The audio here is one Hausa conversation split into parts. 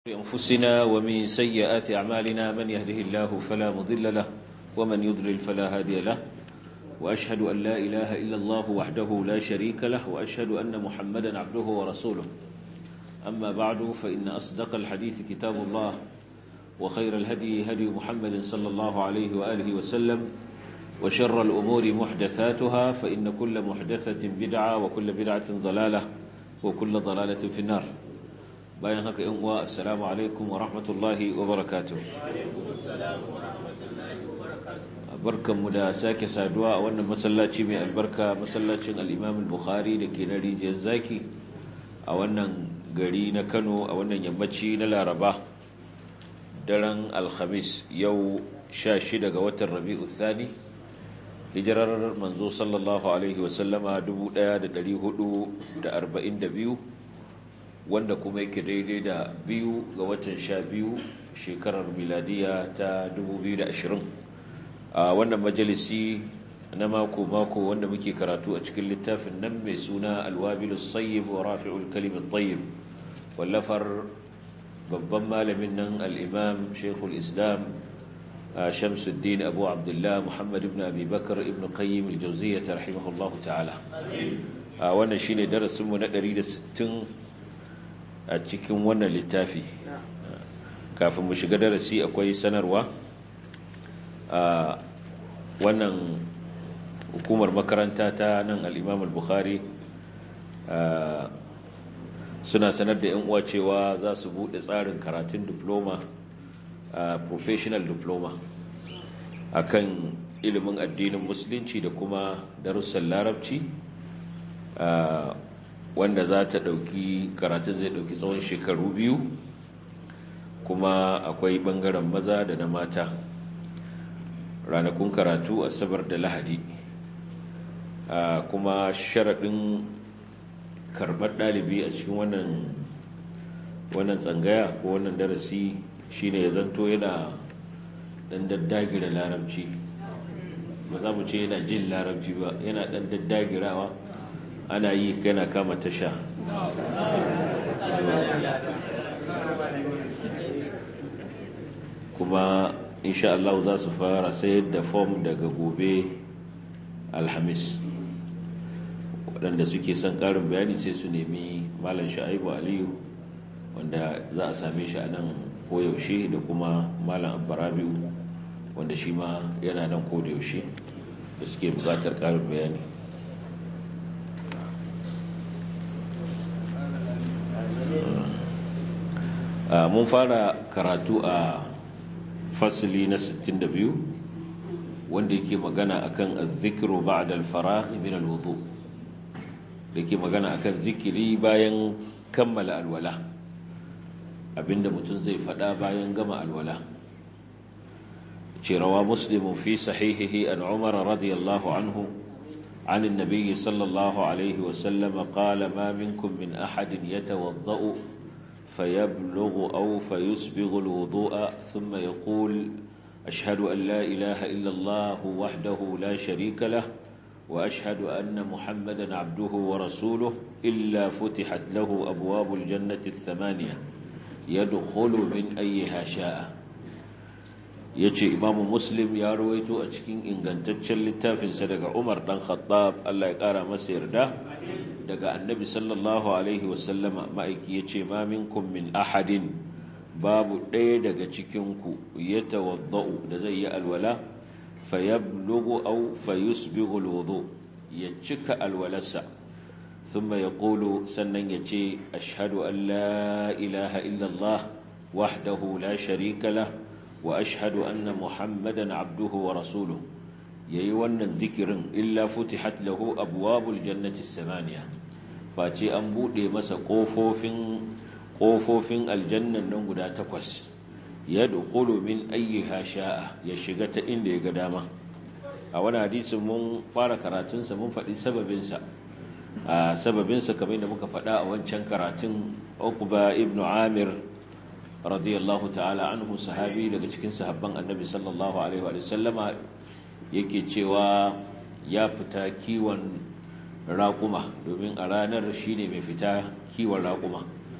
أنفسنا ومن سيئات أعمالنا من يهده الله فلا مضل له ومن يضلل فلا هادي له وأشهد أن لا إله إلا الله وحده لا شريك له وأشهد أن محمدا عبده ورسوله أما بعد فإن أصدق الحديث كتاب الله وخير الهدي هدي محمد صلى الله عليه وآله وسلم وشر الأمور محدثاتها فإن كل محدثة بدعة وكل بدعة ضلالة وكل ضلالة في النار bayan haka yan uwa assalamu alaikum wa rahmatullahi wa barakatuh barkanmu da sake saduwa a wannan masallaci mai albarka masallacin al-Imam al-Bukhari dake na rijiyar zaki a wannan gari na Kano a wannan yammaci na Laraba daren alhamis yau 16 ga watan Rabiul Thani hijirar manzo sallallahu alaihi wasallama 1442 wanda kuma yake daidai da biyu ga watan sha biyu shekarar miladiya ta 2020 a wannan majalisi na mako-mako wanda muke karatu a cikin littafin nan mai suna alwabilu sayyib wa rafi'ul kalimin tayyib wallafar babban malamin nan al'imam shekul islam shamsuddin abu abdullah muhammad ibn abubakar ibn qayyim al-jauziyyah rahimahullahu ta'ala wannan shine darasinmu na 160 a cikin wannan littafi kafin mu shiga darasi akwai sanarwa a wannan hukumar makaranta ta nan al'imam al-bukhari suna sanar da yan uwa cewa za su buɗe tsarin karatun diploma professional diploma akan ilimin addinin musulunci da kuma darussan larabci wanda za ta ɗauki karatun zai ɗauki tsawon shekaru biyu kuma akwai ɓangaren maza da na mata ranakun karatu asabar da lahadi kuma sharaɗin karɓar ɗalibi a cikin wannan wannan tsangaya ko wannan darasi shine ya zanto yana ɗan daddagira larabci ba za mu ce yana jin larabci ba yana ɗan daddagirawa ana yi kana kama tasha kuma insha Allah za su fara sayar da fom daga gobe alhamis waɗanda suke son ƙarin bayani sai su nemi malam sha'ibu aliyu wanda za a same shi a nan koyaushe da kuma malam abbarabiu wanda shi ma yana nan kodayaushe da suke buƙatar ƙarin bayani mun fara karatu a fasili na 62 wanda yake magana akan azzikiru ba'da al-faragh min al-wudu yake magana akan zikiri bayan kammala alwala abinda mutum zai fada bayan gama alwala ce rawa muslimun fi sahihihi an umar radiyallahu anhu عن النبي صلى الله عليه وسلم قال ما منكم من أحد يتوضأ فيبلغ أو فيسبغ الوضوء ثم يقول أشهد أن لا إله إلا الله وحده لا شريك له وأشهد أن محمدا عبده ورسوله إلا فتحت له أبواب الجنة الثمانية يدخل من أيها شاء yace imamu muslim ya rawaito a cikin ingantaccen littafinsa daga umar dan khattab Allah ya kara masa yarda daga annabi sallallahu alaihi wasallama ma'aiki yace ma minkum min ahadin babu ɗaya daga cikinku ya tawadda'u da zai yi alwala fayablughu aw fayusbighu alwudu ya cika alwalarsa thumma yaqulu sannan yace ashhadu an la ilaha illa Allah wahdahu la sharika lahu وأشهد أن محمدا عبده ورسوله yayi wannan zikirin illa futihat lahu abwabul jannati samaniya face an bude masa kofofin kofofin aljannan nan guda takwas yadkhulu min ayyiha sha'a ya shiga ta inda ya ga dama a wani hadisin mun fara karatun sa mun faɗi sababin sa a sababin sa kamar da muka faɗa a wancan karatun Uqba ibn Amir radiyallahu ta'ala anhu sahabi daga cikin sahabban annabi sallallahu alaihi wa sallama yake cewa ya fita kiwon raƙuma domin a ranar shine mai fita kiwon raƙuma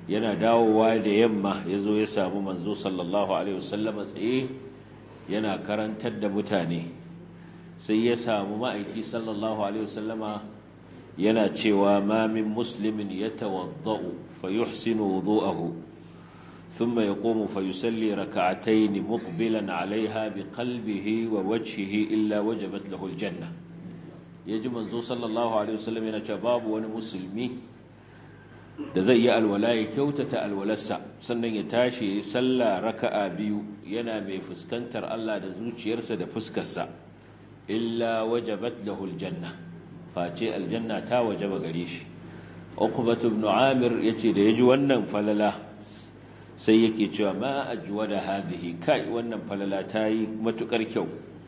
yana dawowa da yamma ya zo ya samu manzo sallallahu alaihi wasallama tsaye yana karantar da mutane sai ya samu ma'aiki sallallahu alaihi wasallama yana cewa ma min muslimin yatawaddau fayuhsinu wudu'ahu thumma yaqumu fayusalli rak'atayn muqbilan 'alayha biqalbihi wa wajhihi illa wajabat lahu aljanna yaji manzo sallallahu alaihi wasallam yana cewa babu wani musulmi da zai yi alwala ya kyautata alwalarsa sannan ya tashi ya yi sallah raka'a biyu yana mai fuskantar Allah da zuciyarsa da fuskarsa illa wajabat lahu aljanna face aljanna ta wajaba gare shi uqbatu ibn amir yace da yaji wannan falala sai yake cewa ma ajwada hadhihi kai wannan falala ta yi matukar kyau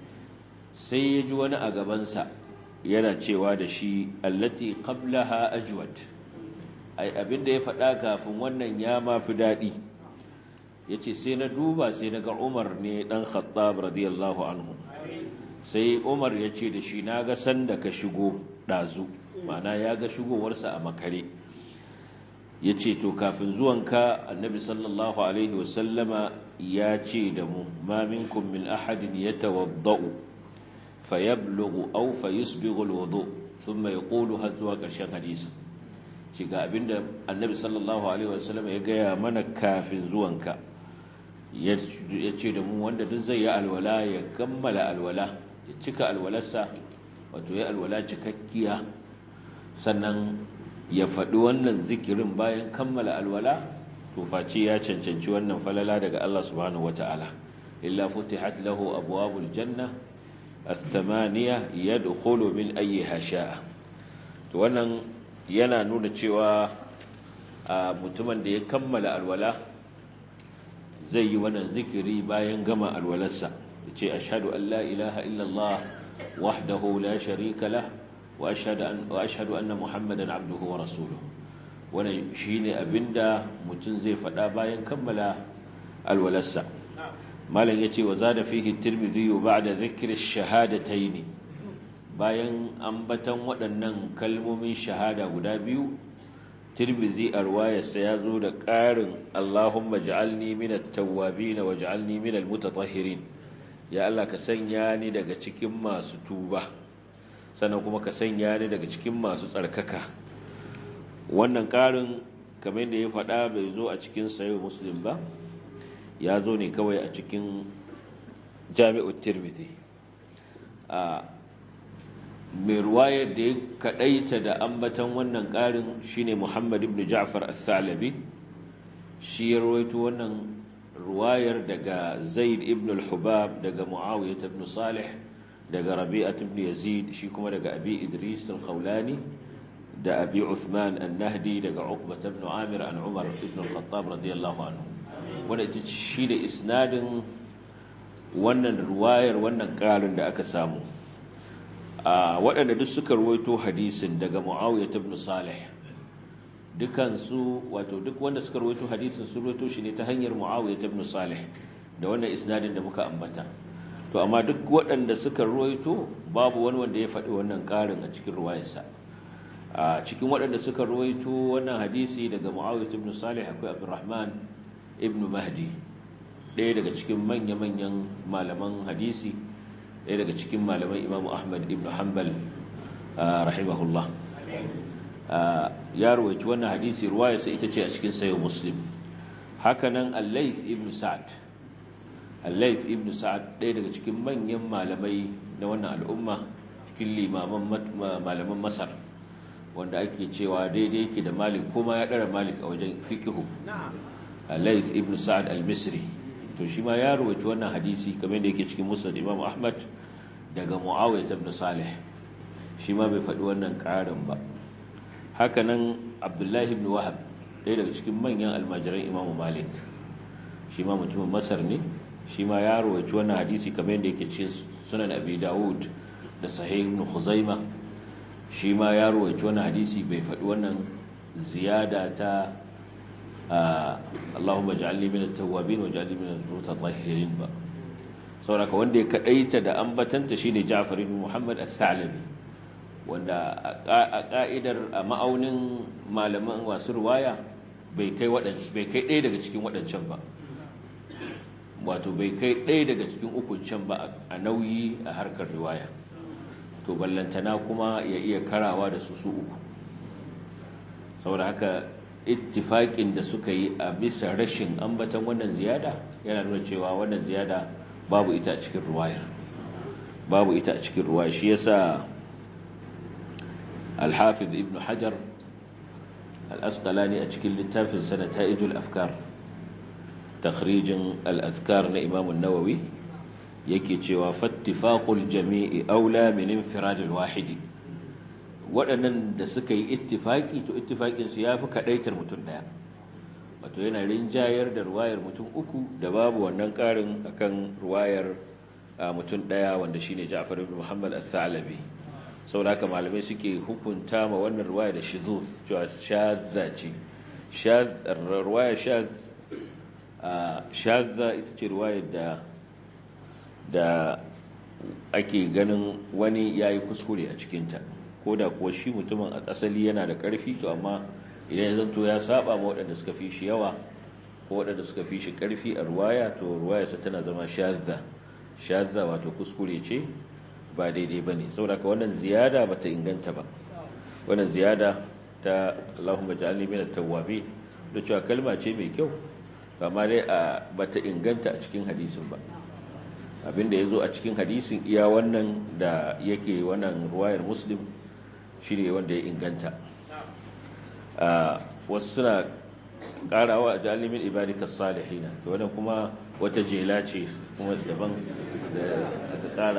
sai yaji wani a gabansa yana cewa da shi allati qablaha ajwad ai abinda ya faɗa kafin wannan ya ma fi daɗi ya ce sai na duba sai na ga umar ne ɗan khattab radiyallahu anhu sai umar ya ce da shi na ga sanda ka shigo ɗazu mana ya ga shigowarsa a makare ya ce to kafin zuwanka annabi sallallahu alaihi wasallama ya ce da mu ma minkum min ahadin ya tawadda'u fa yablughu aw fa yusbighu alwudu thumma yaqulu har zuwa ƙarshen hadisin ci ga abinda annabi sallallahu alaihi wasallam ya gaya mana kafin zuwanka ya ce da mu wanda duk zai yi alwala ya kammala alwala ya cika alwalarsa wato ya alwala cikakkiya sannan ya faɗi wannan zikirin bayan kammala alwala to face ya cancanci wannan falala daga Allah subhanahu wata'ala illa futihat lahu abwabul janna الثمانية يدخل من أيها شاء to wannan yana nuna cewa mutumin da ya kammala alwala zai yi wannan zikiri bayan gama alwalarsa ya ce ashadu an la ilaha illallah wahdahu la sharika lah wa ashadu anna muhammadan abduhu wa rasuluhu wannan shine abinda mutum zai faɗa bayan kammala alwalarsa malam yace wa zada fihi tirmidhi ba'da dhikri ash-shahadatayn bayan ambatan waɗannan kalmomin shahada guda biyu tirmizi a ruwayarsa ya zo da ƙarin Allahumma ja'alni minat tawwabin wa ja'alni minal mutatahhirin ya Allah ka sanya ni daga cikin masu tuba sannan kuma ka sanya ni daga cikin masu tsarkaka wannan ƙarin kamar da ya faɗa bai zo a cikin sayo muslim ba ya zo ne kawai a cikin jami'ut tirmidhi a mai ruwayar da ya kadaita da ambatan wannan ƙarin shine Muhammad ibn Ja'far as-Salabi shi ya rawaito wannan ruwayar daga Zaid ibn al-Hubab daga Muawiyah ibn Salih daga Rabi'ah ibn Yazid shi kuma daga Abi Idris al-Khawlani da Abi Uthman an-Nahdi daga Uqbah ibn Amir an Umar ibn al-Khattab radiyallahu anhu wanda ita shi da isnadin wannan ruwayar wannan ƙarin da aka samu waɗanda duk suka ruwaito hadisin daga Muawiyah ibn Salih dukansu wato duk wanda suka ruwaito hadisin su ruwaito shi ne ta hanyar Muawiyah ibn Salih da wannan isnadin da muka ambata to amma duk waɗanda suka ruwaito babu wani wanda ya faɗi wannan ƙarin a cikin ruwayarsa a cikin waɗanda suka ruwaito wannan hadisi daga Muawiyah ibn Salih akwai Abdurrahman ibn Mahdi ɗaya daga cikin manya-manyan malaman hadisi ɗaya daga cikin malaman imamu ahmad ibn hanbal rahimahullah ya ruwaci wannan hadisi ruwayarsa ita ce a cikin sayo muslim hakanan allaith ibn sa'ad allaith ibn sa'ad ɗaya daga cikin manyan malamai na wannan al'umma cikin limaman malaman masar wanda ake cewa daidai yake da malik kuma ya ɗara malik a wajen fikihu allaith ibn sa'ad al-misri to shi ma ya ruwaci wannan hadisi kamar da yake cikin musnad imam ahmad daga muawiyah ibn salih shi ma bai faɗi wannan ƙarin ba haka nan abdullahi ibn wahab ɗaya daga cikin manyan almajiran imam malik shi ma mutumin masar ne shi ma ya ruwaci wannan hadisi kamar da yake cikin sunan abi dawud da sahih ibn khuzaima shi ma ya ruwaci wannan hadisi bai faɗi wannan ziyada ta Allahumma ja'alni minat tawwabin wa ja'alni minal mutatahhirin ba sauraka wanda ya kadaita da ambatanta shine Ja'far ibn Muhammad al-Thalabi wanda a ka'idar a ma'aunin malaman wasu ruwaya bai kai ɗaya daga cikin waɗancan ba wato bai kai ɗaya daga cikin ukuncan ba a nauyi a harkar riwaya to ballantana kuma ya iya karawa da su su uku saboda haka ittifaƙin da suka yi a bisa rashin ambatan wannan ziyada yana nuna cewa wannan ziyada babu ita a cikin ruwayar babu ita a cikin ruwaya shi yasa al-hafiz ibn hajar al-asqalani a cikin littafin sanata'idul afkar takhrijin al-azkar na imam an-nawawi yake cewa fattifaqul jami'i aula min infirad al-wahidi waɗannan da suka yi ittifaki to ittifakin su yafi kadaitar mutum daya wato yana rinjayar da ruwayar mutum uku da babu wannan karin akan ruwayar mutum daya wanda shine Ja'far ibn Muhammad as-Sa'labi saboda haka malamai suke hukunta ma wannan ruwaya da shizuz cewa shazza ce shaz ruwaya shaz shazza ita ce ruwayar da da ake ganin wani yayi kuskure a cikin ta ko da kuwa shi mutumin a asali yana da ƙarfi to amma idan ya zanto ya saba ma waɗanda suka fi shi yawa ko waɗanda suka fi shi ƙarfi a ruwaya to ruwayarsa tana zama shazza shazza wato kuskure ce ba daidai ba ne saboda ka wannan ziyada ba ta inganta ba wannan ziyada ta Allahumma ja'alni minat tawwabin da cewa kalma ce mai kyau amma dai ba ta inganta a cikin hadisin ba abinda ya zo a cikin hadisin iya wannan da yake wannan ruwayar muslim shi ne wanda ya inganta wasu suna karawa a jalimin ibadikas salihina to wannan kuma wata jela ce kuma daban da aka kara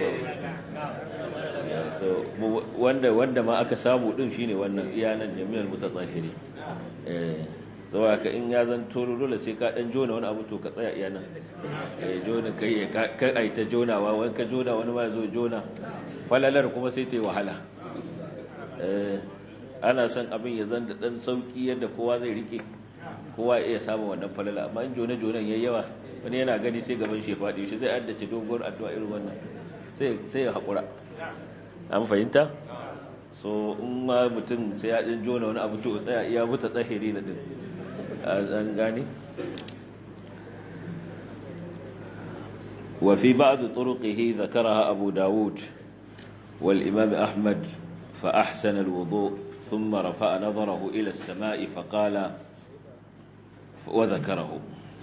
wanda wanda ma aka samu din shine wannan iyanan jami'ar mutatahiri eh saboda ka in ya zanto dole sai ka dan jona wani abu to ka tsaya iya nan eh jona kai ka ai ta jonawa wani ka jona wani ma zo jona falalar kuma sai ta yi wahala eh ana son abin ya zan da dan sauki yadda kowa zai rike kowa ya samu wannan falala amma in jona jonan yayi yawa wani yana gani sai gaban shi faɗi shi zai addace dogon addu'a irin wannan sai sai ya hakura an fahimta so in ma mutum sai ya ɗin jona wani abu to tsaya iya buta tsahiri na ɗin an gane وفي بعض طرقه ذكرها أبو داود والإمام أحمد فأحسن الوضوء ثم رفع نظره إلى السماء فقال وذكره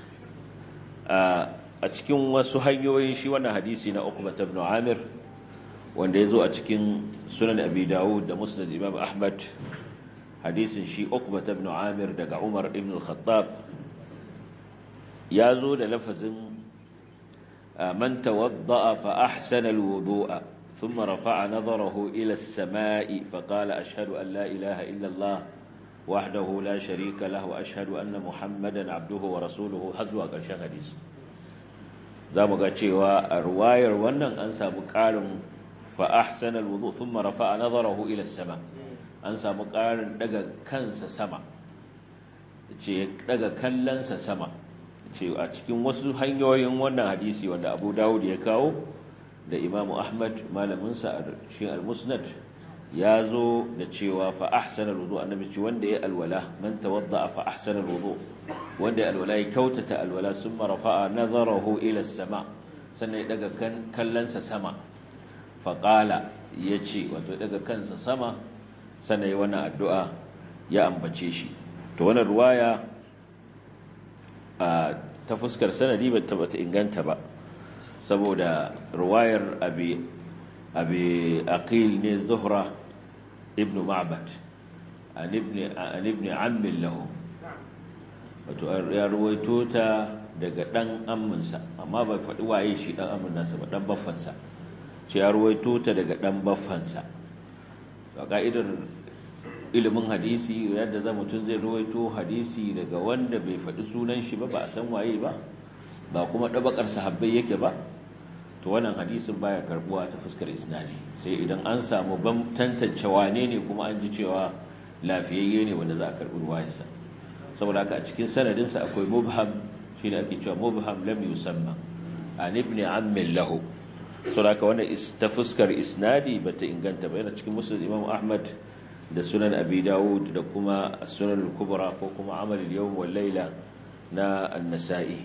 أتكين وسهيوين شوانا حديثنا أقبة بن عامر wanda ya zo a cikin sunan abi dawud da musnad imam ahmad hadisin shi uqba ibn amir daga umar ibn al-khattab ya zo da lafazin man tawadda'a fa ahsana al-wudu'a thumma rafa'a nadharahu ila as-sama'i fa qala ashhadu an la ilaha illa allah wahdahu la sharika lahu wa ashhadu anna muhammadan abduhu wa rasuluhu har zuwa ƙarshen hadisi zamu ga cewa a ruwayar wannan an samu ƙarin فأحسن الوضوء ثم رفع نظره إلى السماء an samu ƙarin daga kansa sama ce daga kallonsa sama ce a cikin wasu hanyoyin wannan hadisi wanda abu dawud ya kawo da imamu ahmad malaminsa a shi al-musnad ya zo da cewa fa ahsana al-wudu annabi ce wanda ya alwala man tawadda fa ahsana al-wudu wanda ya alwala ya kyautata alwala summa rafa'a nazarahu ila as-sama sannan ya daga kallonsa sama faƙala ya ce wato daga kansa sama sannan wannan addu'a ya ambace shi to wannan ruwaya ta fuskar sanadi ba ta bata inganta ba saboda ruwayar abi abi aqil ne zuhra ibn ma'bad an ibn an ibn ammi lahu wato ya ruwaito ta daga dan amminsa amma bai faɗi waye shi dan ammin nasa ba dan baffansa ce ya ruwaito ta daga ɗan baffansa a ƙa'idar ilimin hadisi yadda za mutum zai ruwaito hadisi daga wanda bai faɗi sunan shi ba ba a san waye ba ba kuma ɗabakar sahabbai yake ba to wannan hadisin baya karbuwa ta fuskar isnadi sai idan an samu ban tantance wane ne kuma an ji cewa lafiyayye ne wanda za a karɓi ruwayarsa saboda haka a cikin sanadinsa akwai mubham shi ne ake cewa mubham lam yusamma an ibn ammin lahu saboda wannan ta fuskar isnadi bata inganta ba yana cikin musnad imam ahmad da sunan abi dawud da kuma sunan al-kubra ko kuma amal al-yawm wal layla na an-nasa'i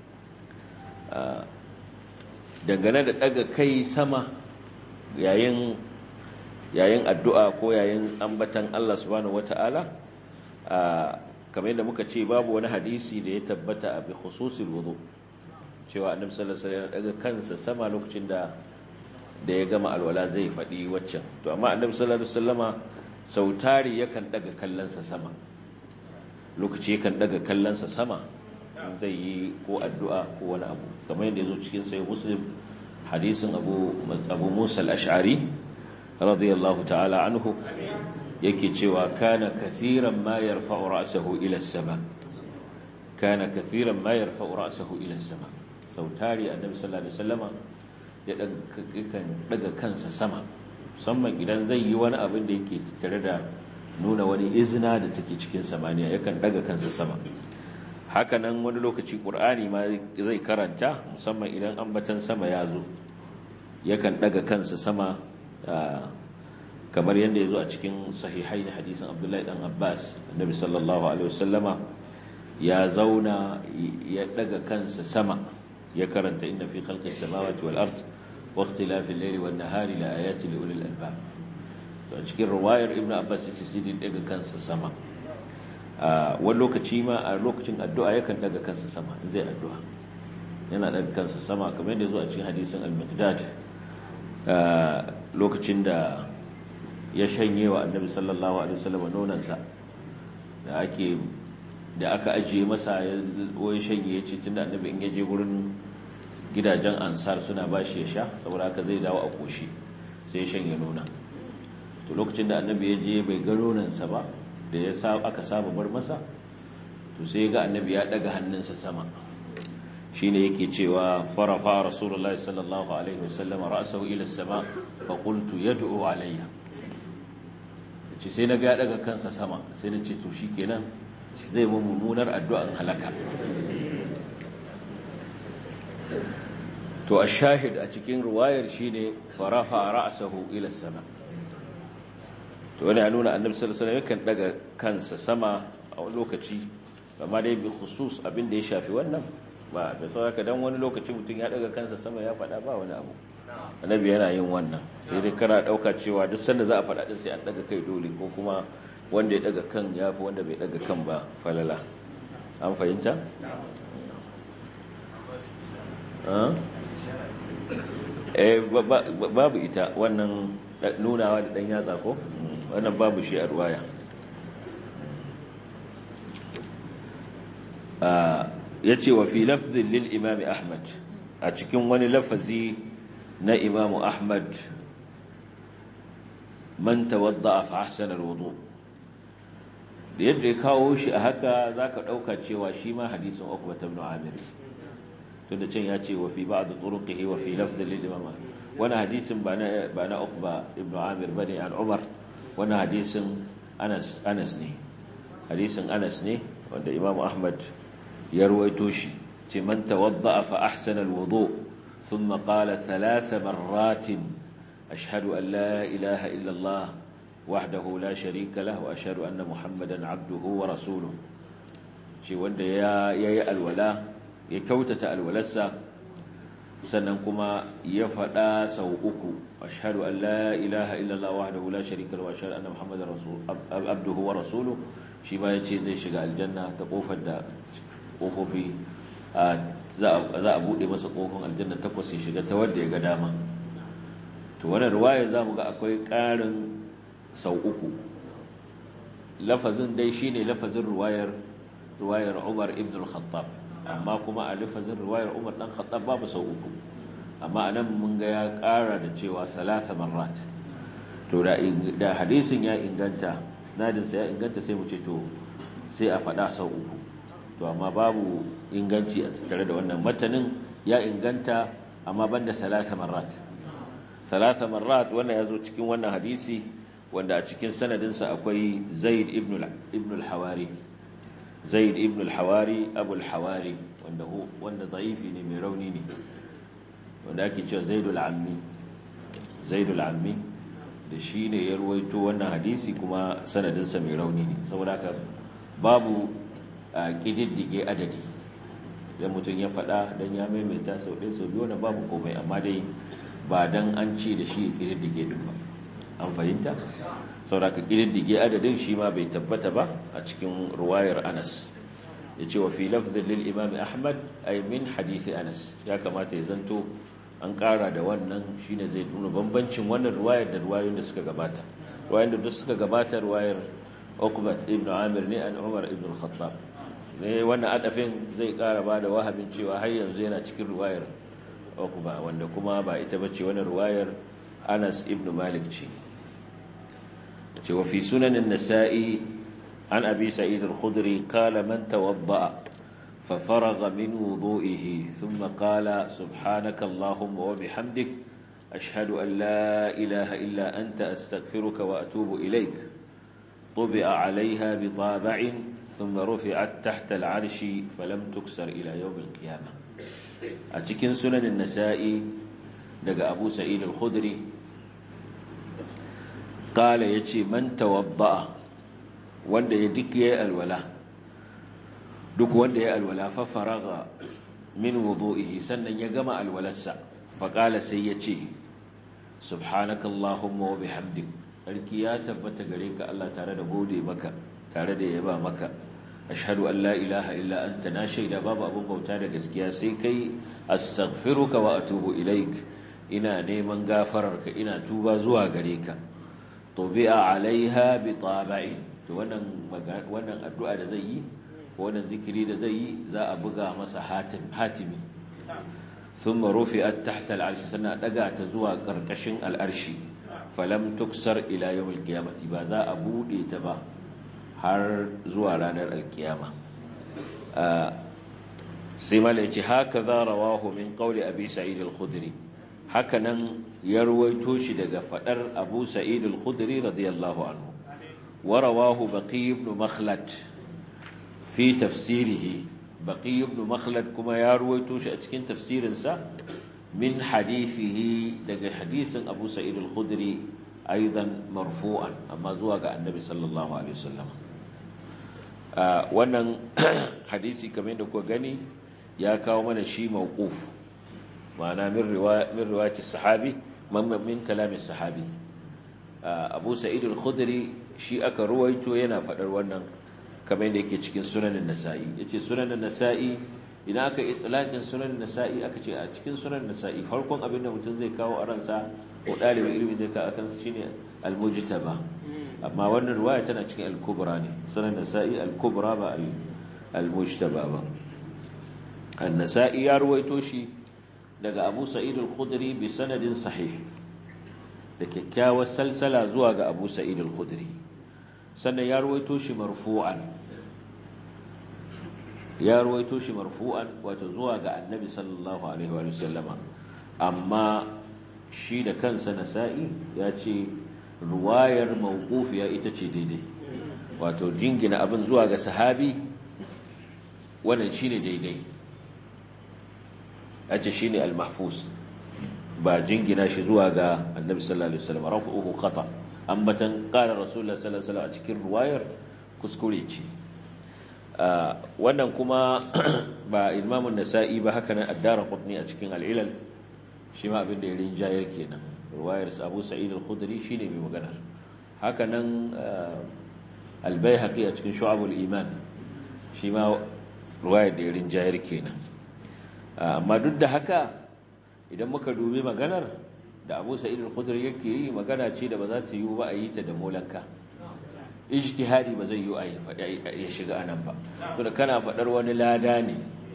dangane da daga kai sama yayin yayin addu'a ko yayin ambatan Allah subhanahu wata'ala kamar yadda muka ce babu wani hadisi da ya tabbata a bi khususil wudu cewa annabi sallallahu alaihi wasallam daga kansa sama lokacin da da ya gama alwala zai faɗi waccan to amma annabi sallallahu alaihi wasallama sautari yakan daga kallansa sama lokaci yakan daga kallansa sama zai yi ko addu'a ko wani abu kamar yadda yazo cikin sahih muslim hadisin abu abu musa al-ash'ari radiyallahu ta'ala anhu yake cewa kana kathiran ma yarfa'u ra'sahu ila as-sama kana kathiran ma yarfa'u ra'sahu ila as-sama sautari annabi sallallahu alaihi wasallama ya kan daga kansa sama musamman idan zai yi wani abin da yake tare da nuna wani izina da take cikin samaniya yakan daga kansa sama hakanan wani lokaci qur'ani ma zai karanta musamman idan ambatan sama ya zo yakan daga kansa sama kamar yadda ya zo a cikin sahihai da hadisin abdullahi dan abbas annabi sallallahu alaihi wasallama ya zauna ya daga kansa sama ya karanta inna fi khalqis samawati wal ard wa ikhtilafil layli wan nahari la ayatin li ulil albab to a cikin riwayar ibnu abbas yace sai dai daga kansa sama a wani lokaci ma a lokacin addu'a yakan daga kansa sama in zai addu'a yana daga kansa sama kamar yadda ya zo a cikin hadisin al-miqdad lokacin da ya shanye wa annabi sallallahu alaihi wasallam nonansa da ake da aka ajiye masa ya wai shanye ya ce tunda annabi in yaje gurin gidajen ansar suna bashi ya sha saboda haka zai dawo a koshi sai ya shanye nona to lokacin da annabi ya je bai ga nonansa ba da ya sa aka saba bar masa to sai ga annabi ya daga hannunsa sama shine yake cewa farafa rasulullahi sallallahu alaihi wasallam ra'sahu ila as-sama fa qultu yad'u alayya ce sai na ga daga kansa sama sai na ce to shikenan zai mu mummunar addu'an halaka to ash-shahid a cikin riwayar shine farafa ra'sahu ila as-sama to wani ya nuna annabi sallallahu alaihi wasallam yakan daga kansa sama a wani lokaci amma dai bi khusus abin da ya shafi wannan ba da sauraka dan wani lokaci mutum ya daga kansa sama ya faɗa ba wani abu annabi yana yin wannan sai dai kana ɗauka cewa duk sanda za a faɗa din sai an daga kai dole ko kuma wanda ya daga kan ya fi wanda bai daga kan ba falala an fahimta? eh babu ita wannan nunawa da ɗan yatsa ko wannan babu shi a ruwaya ya ce wa fi lafzin lil imami ahmad a cikin wani lafazi na imamu ahmad man tawadda a fahassan alwudu da yadda ya kawo shi a haka za ka ɗauka cewa shi ma hadisun ukbata ibn amir tunda can ya ce wa fi ba'd turuqihi wa fi lafzin lil imam wani hadisin ba na ba na ukba ibn amir bane an umar wani hadisin anas anas ne hadisin anas ne wanda imam ahmad ya ruwaito shi ce man tawadda fa ahsana alwudu thumma qala thalath marrat ashhadu an la ilaha illa allah wahdahu la sharika lahu wa ashhadu anna muhammadan abduhu wa rasuluhu ce wanda ya yayi alwala ya kyautata alwalarsa sannan kuma ya faɗa sau uku ashhadu an la ilaha illa allah wahdahu la sharika lahu wa ashhadu anna muhammadan abduhu wa rasuluhu shi ma yace zai shiga aljanna ta kofar da kofofi za a buɗe masa kofin aljanna takwas ya shiga ta wadda ya ga dama to wannan ruwaya za mu ga akwai ƙarin sau uku lafazin dai shine lafazin ruwayar ruwayar umar ibn al-khattab amma kuma a lafazin ruwayar umar dan khattab babu sau uku amma anan mun ga ya ƙara da cewa salasa marrat to da hadisin ya inganta sinadinsa ya inganta sai mu ce to sai a faɗa sau uku to amma babu inganci a tattare da wannan matanin ya inganta amma banda salasa marrat salasa marrat wannan ya zo cikin wannan hadisi wanda a cikin sanadinsa akwai zaid ibn al-hawari zaid ibn al-hawari abu al-hawari wanda wanda dhaifi ne mai rauni ne wanda ake cewa zaidul ammi zaidul ammi da shi ne ya ruwaito wannan hadisi kuma sanadinsa mai rauni ne saboda haka babu a ƙididdige adadi idan mutum ya faɗa don ya maimaita sau ɗaya sau biyu na babu komai amma dai ba don an ce da shi ƙididdige ɗin ba an fahimta saboda ka ƙididdige adadin shi ma bai tabbata ba a cikin ruwayar anas ya ce wa fi lafzin lil imam ahmad ay min hadithi anas ya kamata ya zanto an ƙara da wannan shine zai nuna bambancin wannan ruwayar da ruwayoyin da suka gabata ruwayar da suka gabata ruwayar Uqbat ibn Amir ne an Umar ibn al-Khattab ne wannan adafin zai ƙara ba da wahabin cewa har yanzu yana cikin ruwayar Uqba wanda kuma ba ita bace wannan ruwayar Anas ibn Malik ce ce wa fi sunan an-Nasa'i an Abi Sa'id al-Khudri qala man tawadda'a ففرغ من وضوئه ثم قال سبحانك اللهم وبحمدك أشهد أن لا إله إلا أنت أستغفرك وأتوب إليك طبع عليها بطابع ثم رفعت تحت العرش فلم تكسر إلى يوم القيامة أتكن سنن النسائي دق أبو سعيد الخدري قال يتي من توضأ وند يدك يا الولا duk wanda ya alwala fa faraga min wudu'ihi sannan ya gama alwalarsa fa qala sai ya ce subhanakallahumma wa bihamdik sarki ya tabbata gare ka Allah tare da gode maka tare da yaba maka ashhadu an la ilaha illa anta na shaida babu abun bauta da gaskiya sai kai astaghfiruka wa atubu ilaik ina neman gafararka ina tuba zuwa gare ka tubi'a alaiha bi taba'i to wannan wannan addu'a da zai yi wannan zikiri da zai yi za a buga masa hatimi sun marufi a tahta al'arshi suna daga ta zuwa ƙarƙashin al'arshi falam tuksar ila yau alkiyamati ba za a buɗe ta ba har zuwa ranar alkiyama sai mala ce haka za rawahu min ƙauli abu sa'id al-khudri haka nan ya ruwaito shi daga faɗar abu sa'id al-khudri radiyallahu anhu wa rawahu baqi ibn makhlad fi tafsirihi baqi ibn makhlad kuma ya ruwaito shi a cikin tafsirinsa min hadithihi daga hadisin Abu Sa'id al-Khudri aidan marfu'an amma zuwa ga Annabi sallallahu alaihi wasallam wannan hadisi kamar da kuka gani ya kawo mana shi mawquf ma'ana min riwaya min riwayati sahabi min kalamin sahabi Abu Sa'id al-Khudri shi aka ruwaito yana fadar wannan kamar yadda yake cikin sunanin nasa'i ya ce sunanin nasa'i idan aka itilakin sunanin nasa'i aka ce a cikin sunanin nasa'i farkon abin da mutum zai kawo a ransa ko ɗalibin ilimi zai kawo a kansa shine almujtaba amma wannan ruwaya tana cikin al-kubra ne sunan nasa'i al-kubra ba al-mujtaba ba an-nasa'i ya ruwaito shi daga Abu Sa'id al-Khudri bi sanadin sahih da kyakkyawar salsala zuwa ga Abu Sa'id al-Khudri sannan ya ruwaito shi marfu'an ya ruwaito shi marfu'an wato zuwa ga annabi sallallahu alaihi wa sallama amma shi da kansa nasa'i ya ce ruwayar mawqufiya ita ce daidai wato jingina abin zuwa ga sahabi wannan shine daidai ace shine al-mahfuz ba jingina shi zuwa ga annabi sallallahu alaihi wasallam rafu'uhu khata' ambatan ƙara rasulullah sallallahu alaihi a cikin ruwayar kuskure ce wannan kuma ba imamun nasa'i ba haka nan addara qutni a cikin al'ilal shi ma abin da ya rinjayar kenan ruwayar abu sa'id al-khudri shine mai maganar haka nan al-baihaqi a cikin shu'abul iman shi ma ruwayar da ya rinjayar kenan amma duk da haka idan muka dubi maganar da abu sa'id al-khudri yake yi magana ce da ba za ta yi ba a yi ta da molanka ijtihadi ba zai yi a ya shiga anan ba to da kana fadar wani lada ne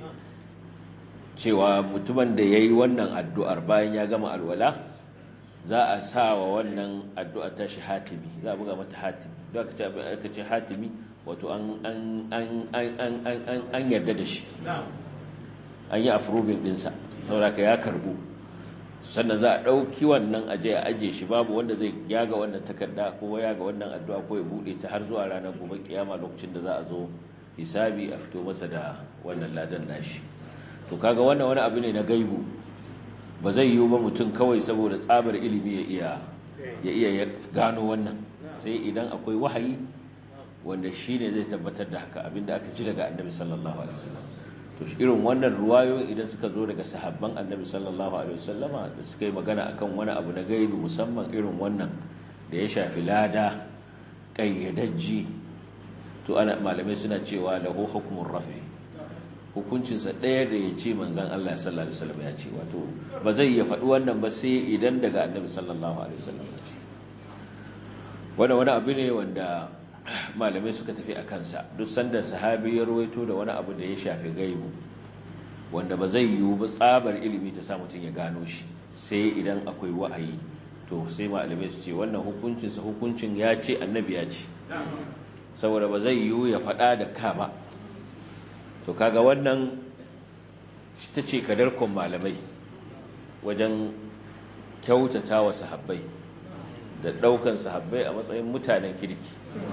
cewa mutumin da yayi wannan addu'ar bayan ya gama alwala za a sa wa wannan addu'a ta shi hatimi za a buga mata hatimi da aka ce hatimi wato an an an an an an yarda da shi an yi approving dinsa saboda ka ya karbu sannan za a ɗauki wannan aje a aje shi babu wanda zai yaga wannan takarda ko yaga wannan addu'a ko ya buɗe ta har zuwa ranar gobe kiyama lokacin da za a zo hisabi a fito masa da wannan ladan nashi to kaga wannan wani abu ne na gaibu ba zai yiwu ba mutum kawai saboda tsabar ilimi ya iya ya iya gano wannan sai idan akwai wahayi wanda shi ne zai tabbatar da haka abinda aka ji daga annabi sallallahu alaihi wasallam to irin wannan ruwayoyi idan suka zo daga sahabban annabi sallallahu alaihi wasallama da suka yi magana akan wani abu na gaibi musamman irin wannan da ya shafi lada kayyadajji to ana malamai suna cewa lahu hukmun rafi hukuncinsa ɗaya da ya ce manzan Allah sallallahu alaihi wasallam ya ce wato ba zai ya faɗi wannan ba sai idan daga annabi sallallahu alaihi wasallam ya ce wannan wani abu ne wanda malamai suka tafi a kansa duk sanda sahabi ya ruwaito da wani abu da ya shafi gaibu wanda ba zai yiwu ba tsabar ilimi ta sa mutum ya gano shi sai idan akwai wa'ayi to sai malamai su ce wannan hukuncinsa hukuncin ya ce annabi ya ce saboda ba zai yiwu ya faɗa da ka ba to kaga wannan ta ce kadarkon malamai wajen kyautata wa sahabbai da ɗaukan sahabbai a matsayin mutanen kirki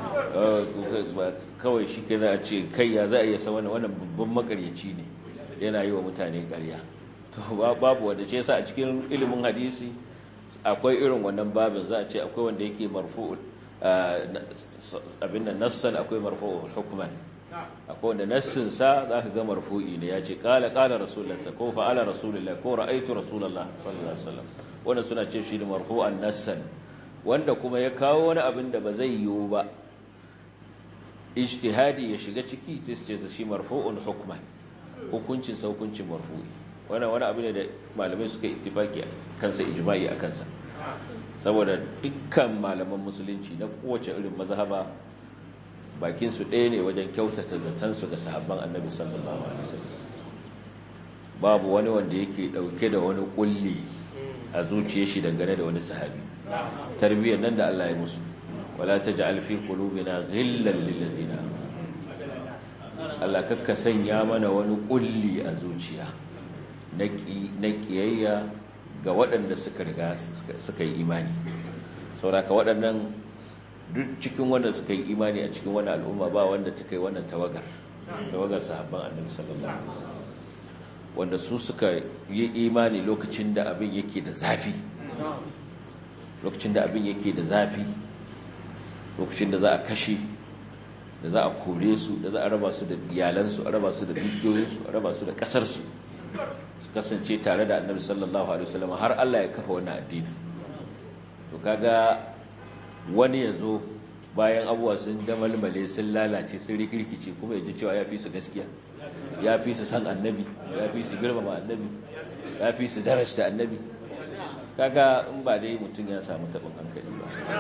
kawai shi kira a ce kai ya za a iya sa wannan babban makaryaci ne yana yi wa mutane ƙarya to babu wanda ce sa a cikin ilimin hadisi akwai irin wannan babin za a ce akwai wanda yake marfu'ul abin da nassan akwai marfu'ul hukman akwai wanda nassin sa za ka ga marfu'i ne ya ce kala kala rasulullah ko fa'ala rasulullah ko ra'aitu rasulullah sallallahu alaihi wasallam wannan suna ce shi ne marfu'an nassan wanda kuma ya kawo wani abin da ba zai yiwu ba ijtihadi ya shiga ciki sai su ce shi marfu'un hukman hukuncin sa hukuncin marfu'i wannan wani abu ne da malamai suka ittifaki kansa ijma'i a kansa saboda dukkan malaman musulunci na kowace irin mazhaba bakin su ɗaya ne wajen kyautata zaton su ga sahabban annabi sallallahu alaihi wasallam babu wani wanda yake dauke da wani kulli a zuciyar shi dangane da wani sahabi tarbiyyar nan da Allah ya musu wala taj'al fi qulubina ghillan lil ladina Allah kakka sanya mana wani kulli a zuciya na kiyayya ga waɗanda suka riga suka yi imani sauraka waɗannan duk cikin wanda suka yi imani a cikin wani al'umma ba wanda ta kai wannan tawagar tawagar sahabban annabi sallallahu alaihi wasallam wanda su suka yi imani lokacin da abin yake da zafi lokacin da abin yake da zafi lokacin da za a kashe da za a kore su da za a raba su da iyalansu a raba su da dukiyoyinsu a raba su da kasarsu su kasance tare da annabi sallallahu alaihi wasallam har Allah ya kafa wannan addini to kaga wani yazo bayan abuwa sun damalmale sun lalace sun rikirkice kuma ya ji cewa ya fi su gaskiya ya fi su san annabi ya fi su girmama annabi ya fi su darasta annabi kaga in ba dai mutum ya samu taɓin hankali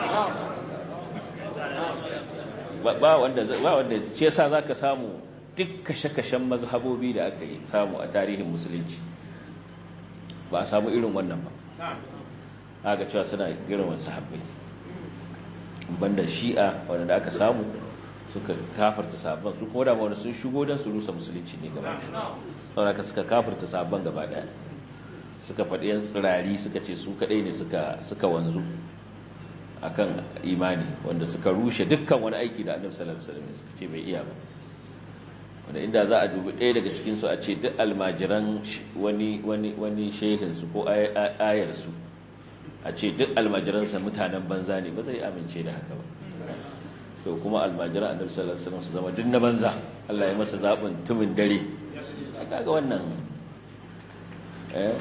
ba ba wanda ba wanda ce yasa zaka samu duk kashe-kashen mazhabobi da aka yi samu a tarihin musulunci ba a samu irin wannan ba aka cewa suna girman sahabbai banda shi'a wanda aka samu suka kafarta sabon su kuma da wanda sun shigo don su rusa musulunci ne gaba ɗaya ka suka kafarta sabon gaba ɗaya suka faɗi yan tsirari suka ce su kaɗai ne suka wanzu akan imani wanda suka rushe dukkan wani aiki da annabi sallallahu alaihi wasallam suka ce bai iya ba wanda inda za a dubi ɗaya daga cikin su a ce duk almajiran wani wani wani shehin su ko ayar su a ce duk almajiran sa mutanen banza ne ba zai amince da haka ba to kuma almajiran annabi sallallahu alaihi wasallam su zama duk na banza Allah ya masa zabin tumin dare kaga wannan eh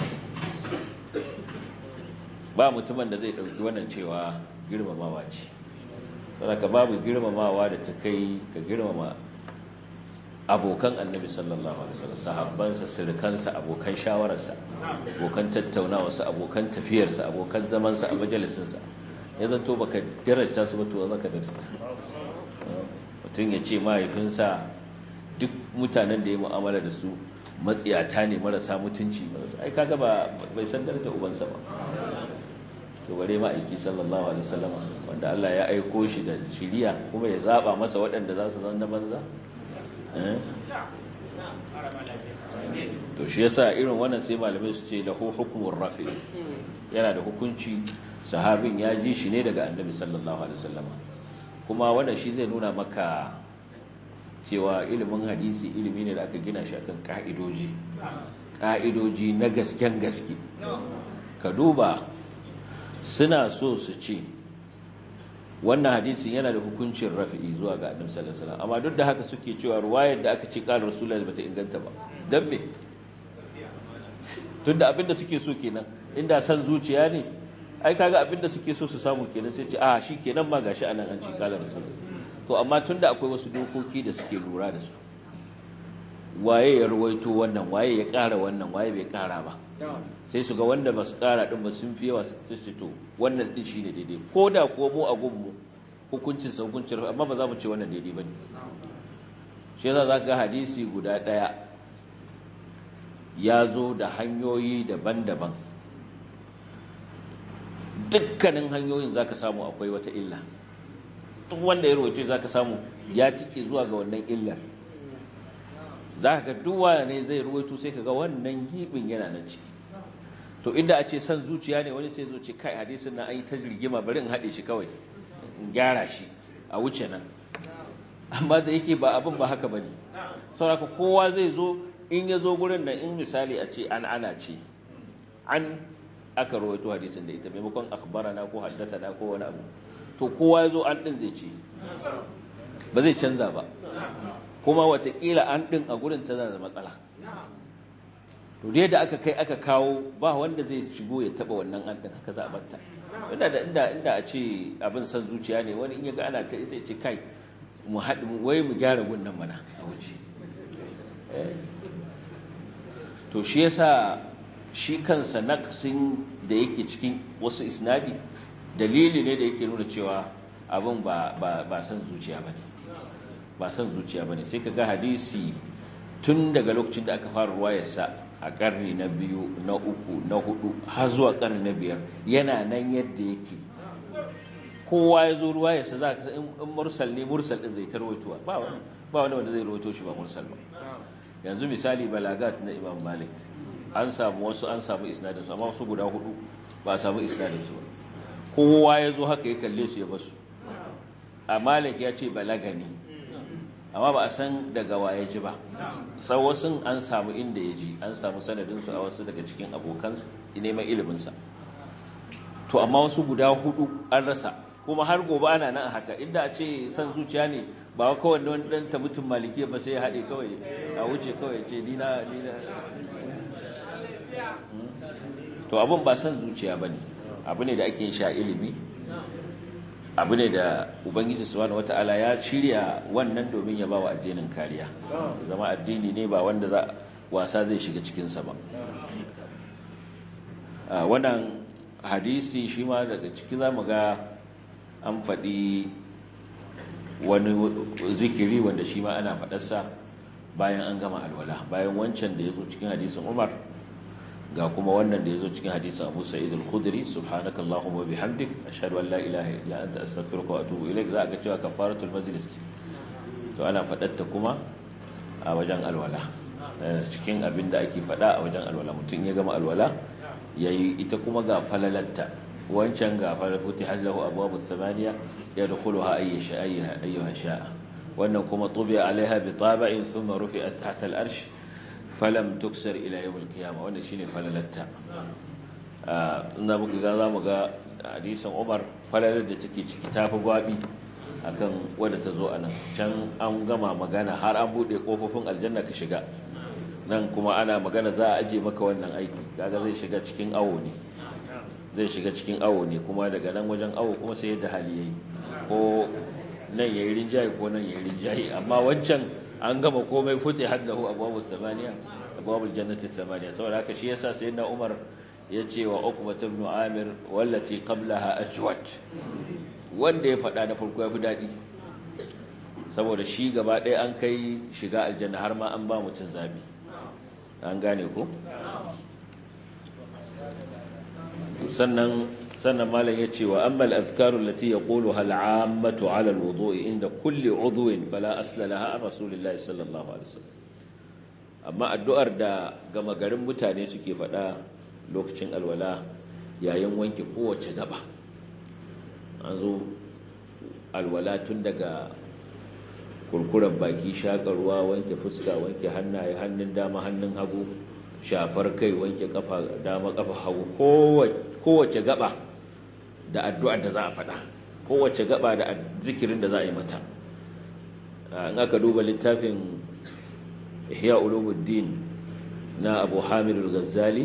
ba mutumin da zai dauki wannan cewa girmamawa ce saboda babu girmamawa da ta kai ka girmama abokan annabi sallallahu alaihi wasallam sahabbansa sirkansa abokan shawararsa abokan tattaunawarsa abokan tafiyarsa abokan zamansa a majalisinsa ya zanto baka daraja su ba to zaka darsa mutum ya ce mahaifinsa duk mutanen da ya mu'amala da su matsiyata ne marasa mutunci ai kaga ba bai san darajar ubansa ba to bare ma aiki sallallahu alaihi wasallam wanda Allah ya aiko shi da shiriya kuma ya zaba masa waɗanda za su zanna banza to shi yasa irin wannan sai malamai su ce lahu hukmur rafi yana da hukunci sahabin ya ji shi ne daga annabi sallallahu alaihi wasallam kuma wannan shi zai nuna maka cewa ilimin hadisi ilimi ne da aka gina shi akan ka'idoji ka'idoji na gasken gaske ka duba suna so su ce wannan hadisin yana da hukuncin rafi'i zuwa ga annabi sallallahu alaihi wasallam amma duk da haka suke cewa ruwayar da aka ce qala rasulullahi bata inganta ba dan me tunda abinda suke so kenan inda san zuciya ne ai kaga abinda suke so su samu kenan sai ce a shi kenan ma gashi anan an ce qala rasulullahi to amma tunda akwai wasu dokoki da suke lura da su waye ya ruwaito wannan waye ya ƙara wannan waye bai ƙara ba sai su ga wanda ba su ƙara ɗin ba sun fi yawa su ce to wannan ɗin shi ne daidai ko da kuwa mu a gunmu hukuncin sa hukuncin amma ba za mu ce wannan daidai ba ne shi yasa za ga hadisi guda ɗaya ya zo da hanyoyi daban-daban dukkanin hanyoyin za ka samu akwai wata illa duk wanda ya rawaito za ka samu ya tike zuwa ga wannan illar za ka ga duwa ne zai ruwaito sai ka ga wannan gibin yana nan ciki to inda a ce san zuciya ne wani sai zo ce kai hadisin na an yi ta jirgima bari in haɗe shi kawai in gyara shi a wuce nan amma da yake ba abin ba haka ba ne sauraka kowa zai zo in ya zo gurin da in misali a ce an ana ce an aka rawaito hadisin da ita maimakon akhbarana ko haddathana ko wani abu to kowa ya zo an ɗin zai ce ba zai canza ba kuma watakila an ɗin a gurin tana da matsala to dai da aka kai aka kawo ba wanda zai shigo ya taba wannan an ɗin haka za a batta inda da inda inda a ce abin san zuciya ne wani in ya ga ana kai sai ce kai mu haɗu wai mu gyara gunnan mana a wuce to shi yasa shi kansa naqsin da yake cikin wasu isnadi dalili ne da yake nuna cewa abin ba ba ba san zuciya bane ba san zuciya bane sai kaga hadisi tun daga lokacin da aka fara ruwayarsa a karni na biyu na uku na hudu har zuwa karni na biyar yana nan yadda yake kowa ya zo ruwayarsa za ka in mursal ne mursal din zai tarwaitowa ba wani ba wani wanda zai rawaito shi ba mursal ba yanzu misali balagat na imam malik an samu wasu an samu isnadin su amma wasu guda hudu ba a samu isnadin su ba kowa ya zo haka ya kalle su ya basu a malik ya ce balagani amma ba a san daga waye ji ba sau wasu an samu inda ya ji an samu sanadinsu a wasu daga cikin abokan neman iliminsa to amma wasu guda hudu an rasa kuma har gobe ana nan haka inda a ce san zuciya ne ba kawai wani dan ta mutum maliki ba sai ya haɗe kawai a wuce kawai ce dina dina to abin ba san zuciya ba ne abu ne da ake sha ilimi abu ne da ubangiji subhanahu wata'ala ya shirya wannan domin ya bawa addinin kariya zama addini ne ba wanda za wasa zai shiga cikinsa ba wannan hadisi shi ma daga ciki za mu ga an faɗi wani zikiri wanda shi ma ana faɗarsa bayan an gama alwala bayan wancan da ya zo cikin hadisin umar ga kuma wannan da ya zo cikin hadisin abu sa'id al-khudri subhanaka allahumma bihamdik ashhadu an la ilaha illa anta astaghfiruka wa atubu ilaik za ga cewa kafaratul majlis to ana fadatta kuma a wajen alwala cikin abin da ake fada a wajen alwala mutum ya gama alwala yayi ita kuma ga falalatta wancan ga falafuti halahu abwabus samaniya yadkhuluha ayyasha ayyuha sha'a wannan kuma tubi'a alaiha bi taba'in thumma rufi'at tahta al-arsh falam tuksar ila yawon kiyama wanda shine falalatta ina muku ga za mu ga hadisan umar falalar da take ciki ta fi gwabi akan wadda ta zo a nan can an gama magana har an buɗe ƙofofin aljanna ka shiga nan kuma ana magana za a aje maka wannan aiki kaga zai shiga cikin awo ne zai shiga cikin awo ne kuma daga nan wajen awo kuma sai yadda hali yayi ko nan yayi rinjaye ko nan yayi rinjaye amma wancan an gama komai fute haddahu abwabus samaniya abwabul jannati samaniya saboda haka shi yasa sayyidina Umar ya ce wa Uqbah ibn Amir wallati qablaha ajwad wanda ya faɗa na farko yafi dadi saboda shi gaba ɗaya an kai shiga aljanna har ma an ba mutun zabi an gane ko sannan sannan malam ya ce wa ammal azkarul lati yaquluha al'ammatu 'ala al-wudu'i inda kulli 'udwin fala asla laha an rasulillahi sallallahu alaihi wasallam amma addu'ar da gama garin mutane suke faɗa lokacin alwala yayin wanke kowace gaba an zo alwala tun daga kurkuren baki shakarwa wanke fuska wanke hannaye hannun dama hannun hagu shafar kai wanke kafa dama kafa hagu kowace gaba da addu'ar da za a faɗa kowace gaba da zikirin da za a yi mata in aka duba littafin ihya ulumuddin na abu hamidul ghazali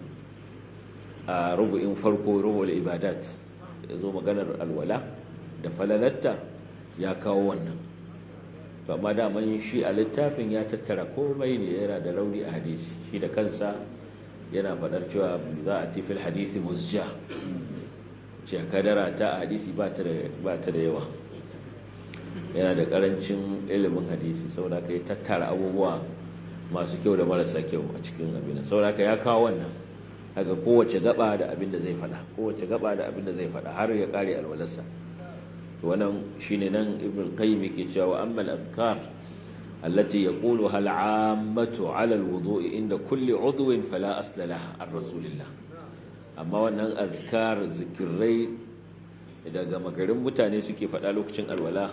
a rubu'in farko rubu'ul ibadat ya zo maganar alwala da falalatta ya kawo wannan amma daman shi a littafin ya tattara komai ne yana da rauni a hadisi shi da kansa yana faɗar cewa za a tifil hadisi musja ce kadara ta a hadisi ba ta da yawa yana da ƙarancin ilimin hadisi saboda ka yi tattara abubuwa masu kyau da marasa kyau a cikin abin saboda ka ya kawo wannan daga kowace gaba da abin da zai faɗa kowace gaba da abin da zai faɗa har ya ƙare alwalarsa wannan shine nan ibn qayyim yake cewa amma al-azkar allati yaquluha al-'ammatu 'ala al-wudu'i inda kulli 'udwin fala asla laha ar-rasulillah amma wannan azkar zikirai daga magarin mutane suke faɗa lokacin alwala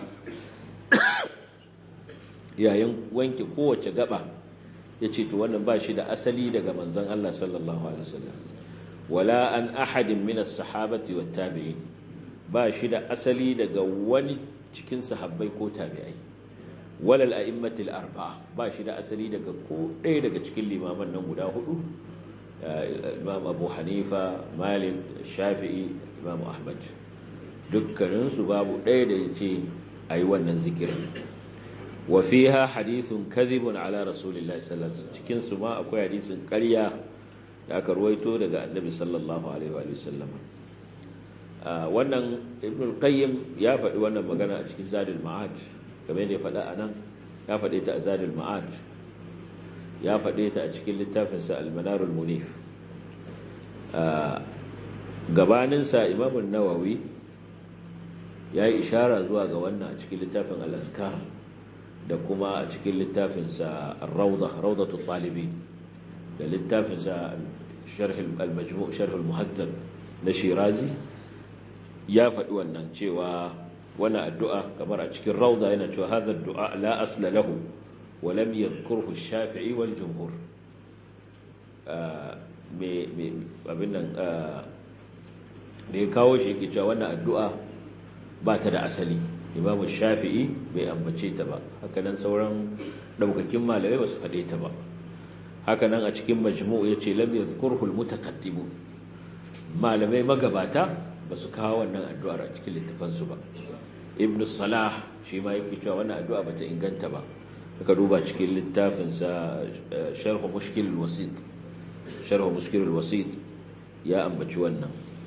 yayin wanke kowace gaba yace to wannan ba shi da asali daga manzon Allah sallallahu alaihi wasallam wala an ahadin min as-sahabati wat-tabi'in ba shi da asali daga wani cikin sahabbai ko tabi'ai walal a'immatil arba'a ba shi da asali daga ko ɗaya daga cikin limaman nan guda hudu imam abu hanifa malik shafi'i imam ahmad dukkaninsu babu ɗaya da ya ce a yi wannan zikirin wa fiha hadithun kadhibun ala rasulillahi sallallahu alaihi wasallam cikin su ma akwai hadisin ƙarya da aka ruwaito daga annabi sallallahu alaihi wa sallam wannan ibn al-qayyim ya faɗi wannan magana a cikin zadul ma'ad kamar yadda ya faɗa a nan ya faɗe ta a zadul ma'ad ya faɗe ta a cikin littafinsa al-manarul munif gabaninsa imamun nawawi ya yi ishara zuwa ga wannan a cikin littafin al-azkar da kuma a cikin littafinsa ar-rawda rawdatu talibi da littafinsa sharh al-majmu' sharh al-muhaddab na shirazi ya faɗi wannan cewa wani addu'a kamar a cikin rauza yana cewa haɗar du'a la asla lahu wa lam yadhkurhu shafi'i wal jumhur abin nan da ya kawo shi yake cewa wannan addu'a ba ta da asali imamu shafi'i bai ambace ta ba hakanan sauran ɗaukakin malamai ba su faɗe ta ba hakanan a cikin majmu ya ce lam yadhkurhu al-mutaqaddimun malamai magabata ba su kawo wannan addu'ar a cikin littafansu ba ibn salah shi ma yake cewa wannan addu'a ba ta inganta ba aka duba cikin littafinsa sharhu mushkil wasit sharhu mushkil wasit ya ambaci wannan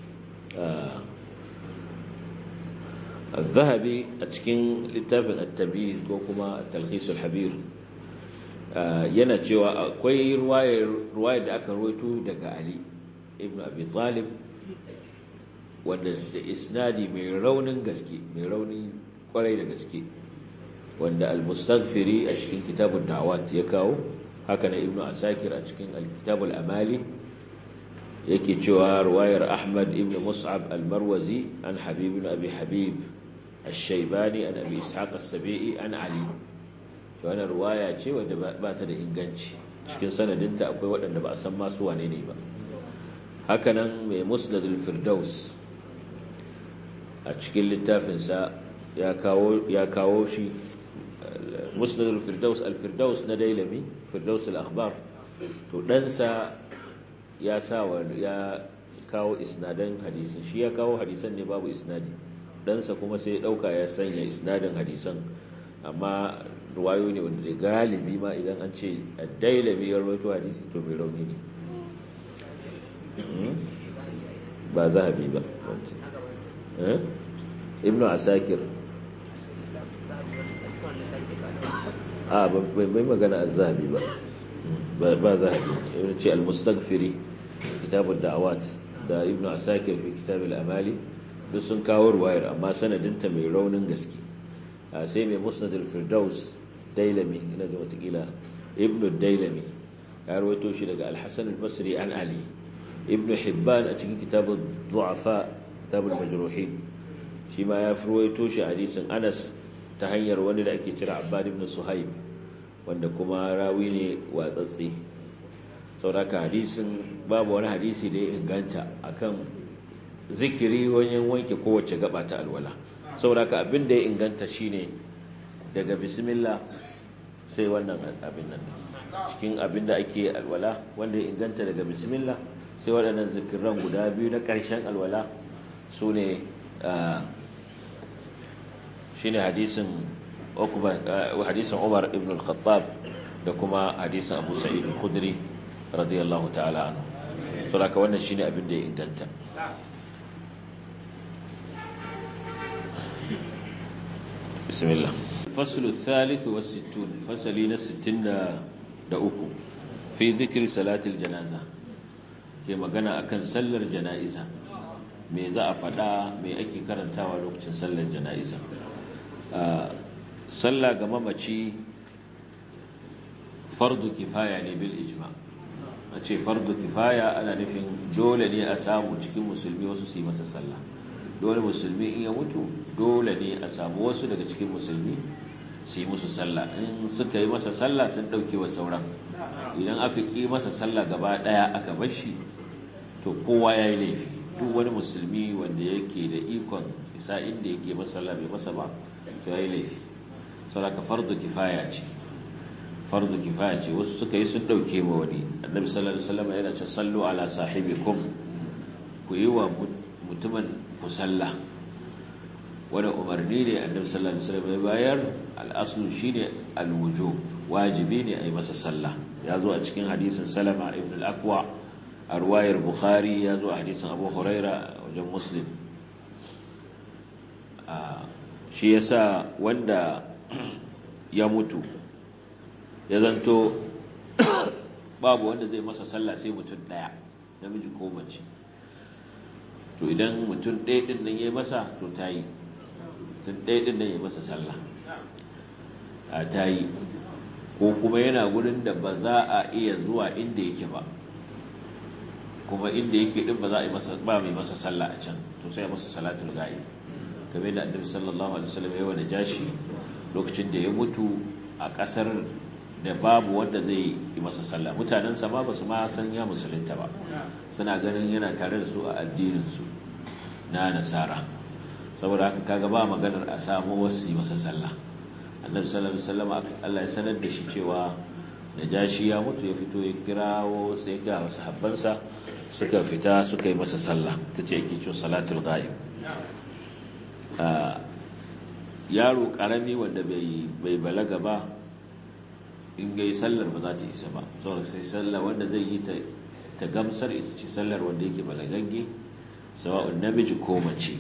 al-zahabi a cikin littafin at-tabiz ko kuma at-talkhis al-habir yana cewa akwai ruwayar da aka ruwaito daga ali ibn abi talib wanda da isnadi mai raunin gaske mai raunin kwarai da gaske wanda al-mustaghfiri a cikin kitabun da'awat ya kawo haka na ibnu asakir a cikin al-kitabul amali yake cewa ruwayar ahmad ibn mus'ab al-marwazi an habib ibn abi habib ash-shaybani an abi ishaq as-sabi'i an ali to wannan ruwaya ce wanda ba ta da inganci cikin sanadinta akwai waɗanda ba a san masu wane ne ba hakanan mai musnadul firdaus a cikin littafinsa ya kawo shi musnadul firdaus al-firdaus na dailami firdaus al-akhbar to ɗansa ya sawa ya kawo isnadan hadisin shi ya kawo hadisan ne babu isnadi ɗansa kuma sai ya ɗauka ya sanya isnadin hadisan amma ruwayo ne wanda galibi ma idan an ce dailami ya rawaito hadisi to mai rauni ne ba zahabi ba ibn asakir a bai magana a zahabi ba ba zahabi ibn ce al-mustaghfiri kitabun da'awat da ibn asakir fi kitabul amali duk sun kawo ruwayar amma sanadinta mai raunin gaske sai mai musnadul firdaus dailami ina da watakila ibn dailami ya rawaito shi daga al-hasan al-basri an ali ibn hibban a cikin kitabun du'afa kitabul majruhin shi ma ya furwaito shi hadisin Anas ta hanyar wani da ake cira Abbad ibn Suhaib wanda kuma rawi ne watsatsi sauraka hadisin babu wani hadisi da ya inganta akan zikiri wajen wanke kowace gaba ta alwala saboda ka abin da ya inganta shine daga bismillah sai wannan abin nan cikin abin da ake alwala wanda ya inganta daga bismillah sai waɗannan zikiran guda biyu na ƙarshen alwala su ne shi ne hadisin umar ibn al-khattab da kuma hadisin abu sa'id al-khudri radiyallahu ta'ala anu so da ka wannan shi ne abin da ya inganta bismillah faslu thalith wa sittun fasali na 63 fi dhikri salatil janaza ke magana akan sallar jana'iza me za a faɗa me ake karantawa lokacin sallar jana'iza sallah ga mamaci fardu kifaya ne bil ijma a ce fardu kifaya ana nufin dole ne a samu cikin musulmi wasu su yi masa sallah dole musulmi in ya mutu dole ne a samu wasu daga cikin musulmi su yi musu sallah in suka yi masa sallah sun ɗauke wa sauran idan aka ƙi masa sallah gaba ɗaya aka bashi to kowa ya yi laifi duk wani musulmi wanda yake da ikon isa inda yake masa sallah bai masa ba to ya yi laifi saboda fardu kifaya ce fardu kifaya ce wasu suka yi sun ɗauke ma wani annabi sallallahu alaihi wasallam yana ce sallu ala sahibikum ku yi wa mutumin ku sallah wani umarni ne annabi sallallahu alaihi wasallam ya bayar al'aslu shine alwujub wajibi ne a yi masa sallah ya zo a cikin hadisin salama ibn al-aqwa a ruwayar bukhari ya zo a hadisin abu huraira wajen muslim shi ya sa wanda ya mutu ya zanto babu wanda zai masa sallah sai mutum ɗaya namiji ko mace to idan mutum ɗaya ɗin nan ya masa to ta yi mutum ɗaya ɗin nan ya masa sallah a ta yi ko kuma yana gurin da ba za a iya zuwa inda yake ba kuma inda yake din ba za a yi masa ba mai masa sallah a can to sai masa salatul ghaib kamar da annabi sallallahu alaihi wasallam ya wada jashi lokacin da ya mutu a kasar da babu wanda zai yi masa sallah mutanen sa ma basu ma san ya musulunta ba suna ganin yana tare da su a addinin su na nasara saboda haka kaga ba maganar a samu wasu yi masa sallah annabi sallallahu alaihi wasallam Allah ya sanar da shi cewa najashi ya mutu ya fito ya kirawo sai ga wasu habbansa suka fita suka yi masa sallah ta ce yake cewa salatul ghaib yaro karami wanda bai balaga ba in gai sallar ba za ta isa ba saboda sai sallar wanda zai yi ta gamsar ita ce sallar wanda yake balagagge sawa'un namiji ko mace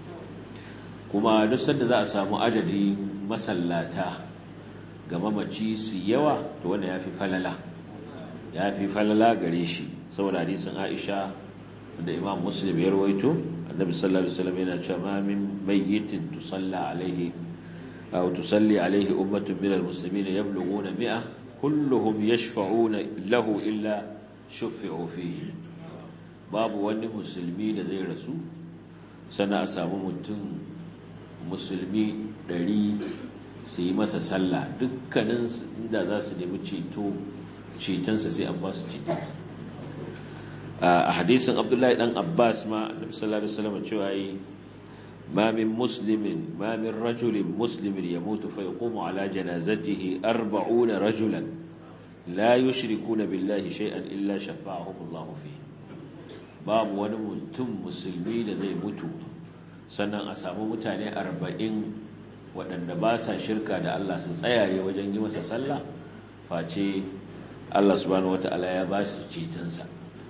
kuma duk sanda za a samu adadi masallata ga mamaci su yawa to wanda ya fi falala ya fi falala gare shi saboda hadisin aisha da imam muslim ya rawaito annabi sallallahu alaihi wasallam yana cewa ma min mayyitin tusalla alaihi aw tusalli alaihi ummatun min almuslimin yablughuna mi'a kulluhum yashfa'una lahu illa shuffi'u fihi babu wani musulmi da zai rasu sana a samu mutum musulmi ɗari su yi masa sallah dukkanin inda za su nemi ceto cetonsa sai an ba su cetonsa a hadisin abdullahi dan abbas ma annabi sallallahu alaihi wasallam cewa yi ma min muslimin ma min rajulin muslimin yamutu fa yaqumu ala janazatihi 40 rajulan la yushrikuna billahi shay'an illa shafa'ahum Allah fi babu wani mutum musulmi da zai mutu sannan a samu mutane 40 waɗanda ba sa shirka da Allah sun tsayaye wajen yi masa sallah face Allah subhanahu wata'ala ya ba su cetonsa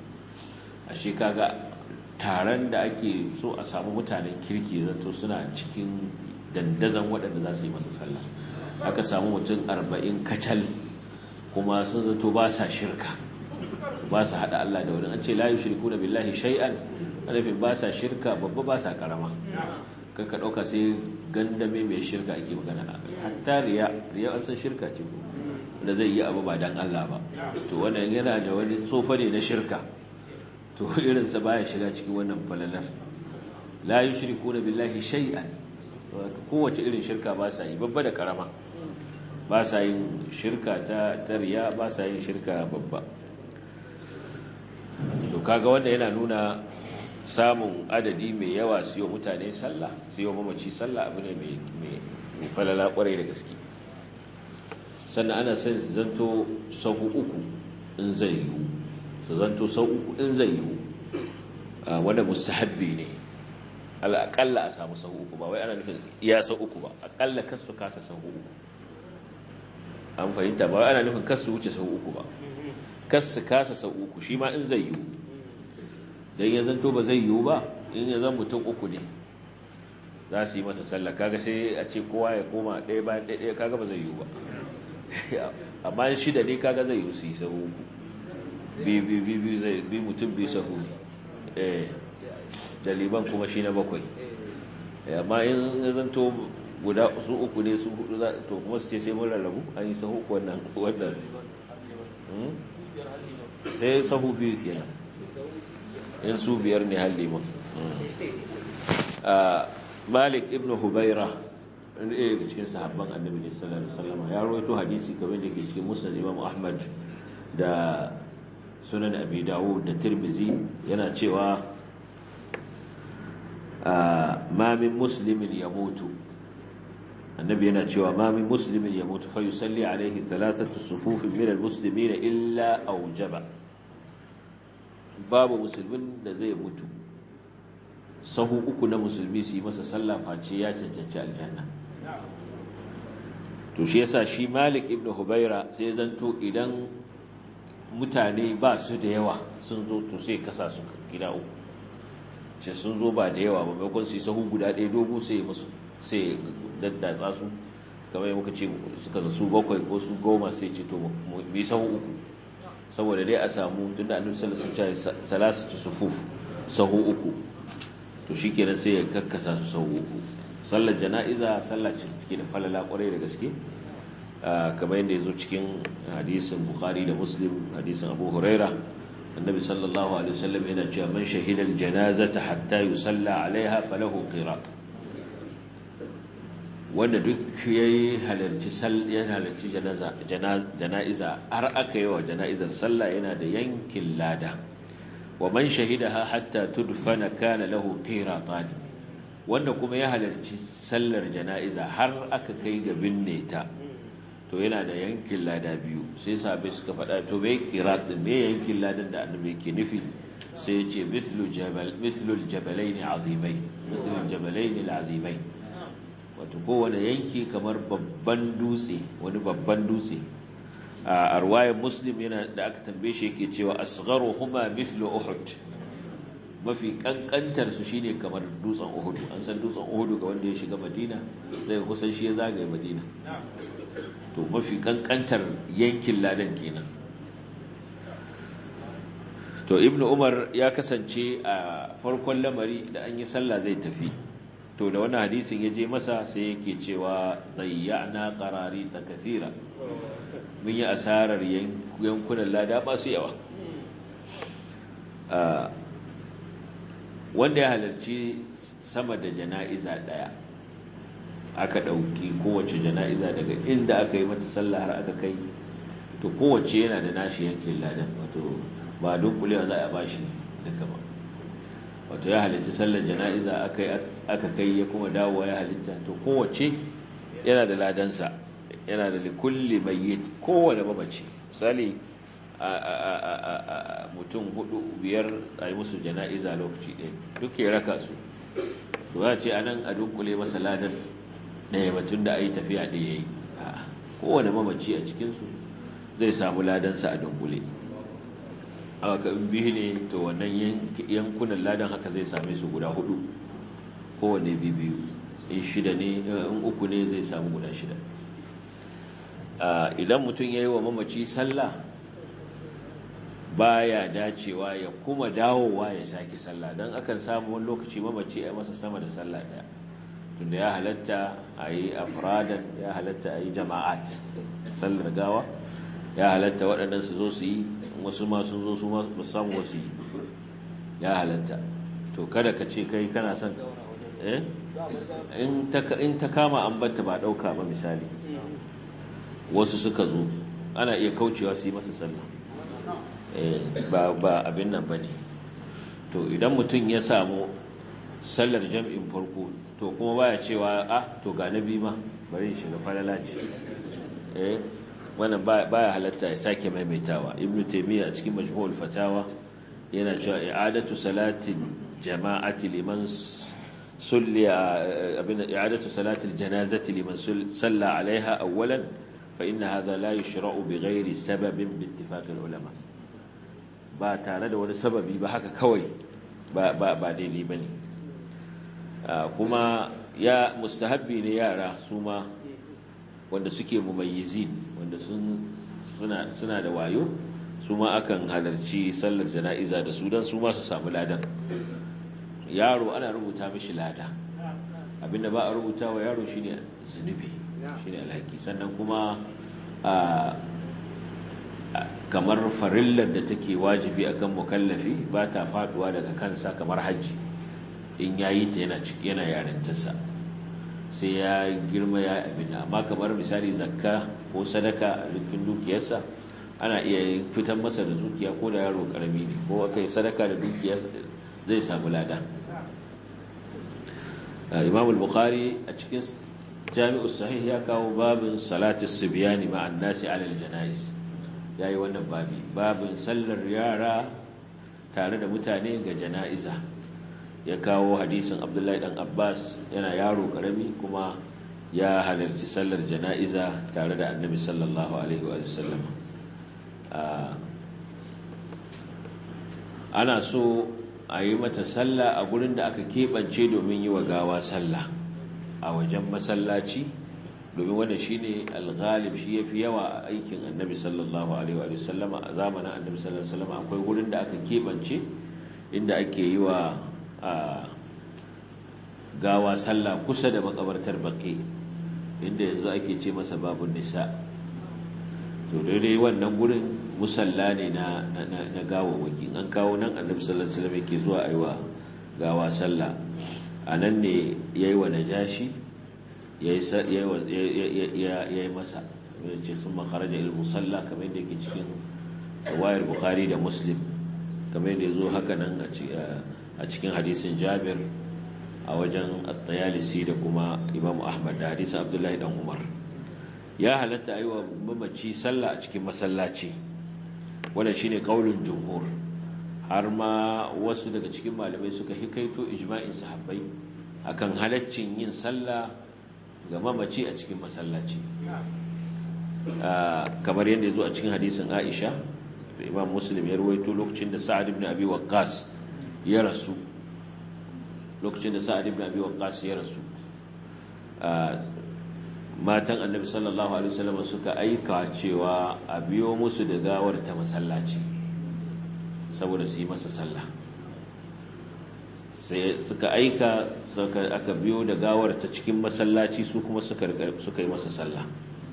a shi kaga taron da ake so a samu mutanen kirki zato suna cikin dandazon waɗanda za su yi masa sallah aka samu mutum arba'in kacal kuma sun zato ba sa shirka ba sa haɗa Allah da wani an ce layu shirku na billahi shay'an nufin ba sa shirka babba ba sa ƙarama kanka ɗauka sai gandame mai shirka ake magana hatta riya riya an san shirka ce da zai yi abu ba dan Allah ba to wannan yana da wani tsofa ne na shirka to irinsa baya shiga cikin wannan falalar la yushrikuna billahi shay'an kowace irin shirka ba sa yi babba da karama ba sa yin shirka ta tariya ba sa yin shirka babba to kaga wanda yana nuna samun adadi mai yawa su yi mutane sallah su yi mamaci sallah abu ne mai falala kwarai da gaske sannan ana son su zanto sahu uku in zai yiwu su zanto sahu uku in zai yiwu wanda mustahabbi ne al'aƙalla a samu sahu uku ba wai ana nufin iya sahu uku ba aƙalla kasu kasa sahu uku an fahimta ba ana nufin kasu wuce sahu uku ba kasu kasa sahu uku shi ma in zai yiwu don ya zanto ba zai yiwu ba in ya zan mutum uku ne za su yi masa sallah kaga sai a ce kowa ya koma ɗaya bayan ɗaya kaga ba zai yiwu ba amma shida ne kaga zai yiwu su yi sahu uku bi mutum bi sahu da liban kuma shi na bakwai amma in ya zanto guda su uku ne su hudu to kuma su ce sai mun rarrabu an yi sahu uku wannan wannan sai sahu biyu kenan in su biyar ne har liman malik ibn hubaira ɗaya daga cikin sahabban annabi ne sallallahu alaihi wasallam ya rawaito hadisi kamar da ke cikin musnad imam ahmad da sunan abi dawud da tirmizi yana cewa ma min muslimin yamutu annabi yana cewa ma min muslimin yamutu fa yusalli alaihi thalathatu sufufin min almuslimin illa aujaba babu musulmin da zai mutu sahu uku na musulmi su yi masa sallah face ya cancanci aljanna to shi yasa shi malik ibn hubaira sai zanto idan mutane ba su da yawa sun zo to sai kasa su gida uku ce sun zo ba da yawa ba maimakon su yi sahu guda ɗaya dogo sai musu sai daddatsa su kamar yi muka ce suka su bakwai ko su goma sai ce to mu yi sahu uku saboda dai a samu tun da annabi sallallahu alaihi wasallam salasu sufuf sahu uku to shikenan sai ya kakkasa su sahu uku sallar jana'iza sallar ce take da falala kwarai da gaske kamar yadda ya zo cikin hadisin bukhari da muslim hadisin abu huraira annabi sallallahu alaihi wasallam yana cewa man shahida aljanazata hatta yusalla alaiha falahu qirat wanda duk yayi halarci ya halarci janaza janaiza har aka yi wa janaizar sallah yana da yankin lada wa man shahidaha hatta tudfana kana lahu qiratan wanda kuma ya halarci sallar janaiza har aka kai ga binne ta to yana da yankin lada biyu sai sabai suka faɗa to bai qirat din me yankin ladan da annabi yake nufi sai ya ce mithlu jabal mithlu aljabalain azimai mithlu aljabalain alazimai wato kowane yanki kamar babban dutse wani babban dutse a arwayar muslim yana da aka tambaye shi yake cewa asgharuhuma mithlu uhud mafi kankantar su shine kamar dutsen uhud an san dutsen uhud ga wanda ya shiga madina zai kusan shi ya zagaye madina to mafi kankantar yankin ladan kenan to ibnu umar ya kasance a farkon lamari da an yi sallah zai tafi to da wannan hadisin ya je masa sai yake cewa zayyana qarari ta kathira mun yi asarar yankunan lada ba su yawa wanda ya halarci sama da jana'iza daya aka ɗauki kowace jana'iza daga inda aka yi mata sallah har aka kai to kowace yana da nashi yankin ladan wato ba dunkulewa za a bashi duka ba wato ya halitta sallar jana'iza aka kai ya kuma dawowa ya halitta to kowace yana da ladansa yana da likulli mayyit kowane mamaci misali a mutum hudu biyar a yi musu jana'iza lokaci ɗaya duk ya raka su to ya ce anan a dunkule masa ladan ɗaya batun da a yi tafiya ɗaya yi kowane mamaci a cikinsu zai samu ladansa a dunkule aka biyu ne to wannan yankunan ladan haka zai same su guda hudu kowane biyu in shida ne in uku ne zai samu guda shida idan mutum ya yi wa mamaci sallah baya dacewa ya kuma dawowa ya sake sallah don akan samu wani lokaci mamaci ya masa sama da sallah daya tunda ya halatta a yi afradan ya halatta a yi jama'at sallar gawa ya halatta waɗannan su zo su yi wasu ma sun zo su ma samu wasu yi ya halatta to kada ka ce kai kana son in ta kama an banta ba ɗauka ba misali wasu suka zo ana iya kaucewa su yi masa sallah ba abin nan ba ne to idan mutum ya samu sallar jam'in farko to kuma baya cewa ah to ga nabi ma bari shiga falala ce eh wannan baya halatta ya sake maimaitawa ibnu taymiya a cikin majmu'ul fatawa yana cewa i'adatu salatin jama'ati liman sulli abin i'adatu salatil janazati liman salla alaiha awwalan fa inna hadha la yushra'u bighairi sababin bi ittifaqil ulama ba tare da wani sababi ba haka kawai ba ba ba daidai bane kuma ya mustahabbi ne yara su ma wanda suke mumayyizin wanda suna suna da wayo su ma akan halarci sallar jana'iza da su don su ma su samu ladan yaro ana rubuta mishi lada abinda ba a rubuta wa yaro shine zunubi shine alhaki sannan kuma kamar farillar da take wajibi akan mukallafi ba ta faduwa daga kansa kamar hajji in yayi ta yana yana yarintarsa sai ya girma ya abin amma kamar misali zakka ko sadaka a dukkan dukiyarsa ana iya fitan masa da dukiya ko da yaro karami ne ko aka yi sadaka da dukiya zai samu lada imam al-bukhari a cikin jami'u sahih ya kawo babin salatis sibyani ma'an nasi alal janais yayi wannan babi babin sallar yara tare da mutane ga jana'iza ya kawo hadisin abdullahi dan abbas yana yaro karami kuma ya halarci sallar jana'iza tare da annabi sallallahu alaihi wa sallam ana so a yi mata sallah a gurin da aka keɓance domin yi wa gawa sallah a wajen masallaci domin wanda shi ne alghalib shi ya fi yawa a aikin annabi sallallahu alaihi wa sallama a zamanin annabi sallallahu alaihi wa sallama akwai gurin da aka keɓance inda ake yi wa gawa sallah kusa da makabartar baƙi inda yanzu ake ce masa babun nisa to daidai wannan gurin musalla ne na na gawawaki an kawo nan annabi sallallahu alaihi wasallam yake zuwa aiwa gawa sallah anan ne yayi wa najashi yayi yayi masa yace sun makaraja il musalla kamar yadda yake cikin wayar bukhari da muslim kamar yadda yazo haka nan a cikin hadisin jabir a wajen at-tayalisi da kuma imam ahmad da hadisin abdullahi dan umar ya halatta yi wa mamaci sallah a cikin masallaci wadda shine kaulin jumhur har ma wasu daga cikin malamai suka hikaito ijma'in sahabbai akan halaccin yin sallah ga mamaci a cikin masallaci kamar yadda ya zo a cikin hadisin aisha da imam muslim ya ruwaito lokacin da sa'ad ibn abi waqqas ya rasu lokacin da sa'ad ibn abi waqqas ya rasu matan annabi sallallahu alaihi wasallam suka aika cewa a biyo musu da gawar ta masallaci saboda su yi masa sallah sai suka aika aka biyo da gawar ta cikin masallaci su kuma suka suka yi masa sallah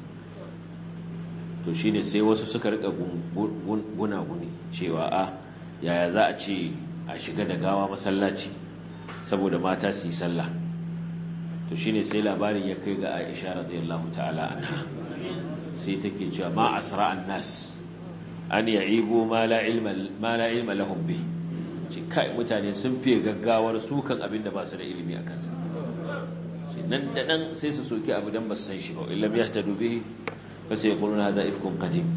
to shine sai wasu suka rika gunaguni cewa a yaya za a ce a shiga da gawa masallaci saboda mata su yi sallah to shine sai labarin ya kai ga Aisha radiyallahu ta'ala anha sai take cewa ma asra annas an ya'ibu ma la ilma ma la ilma lahum bi ce kai mutane sun fiye gaggawar sukan abin da ba su da ilimi a kansa ce nan da nan sai su soki abu dan ba su san shi ba illam yahtadu bihi fa sai yaquluna hadha ifkun qadim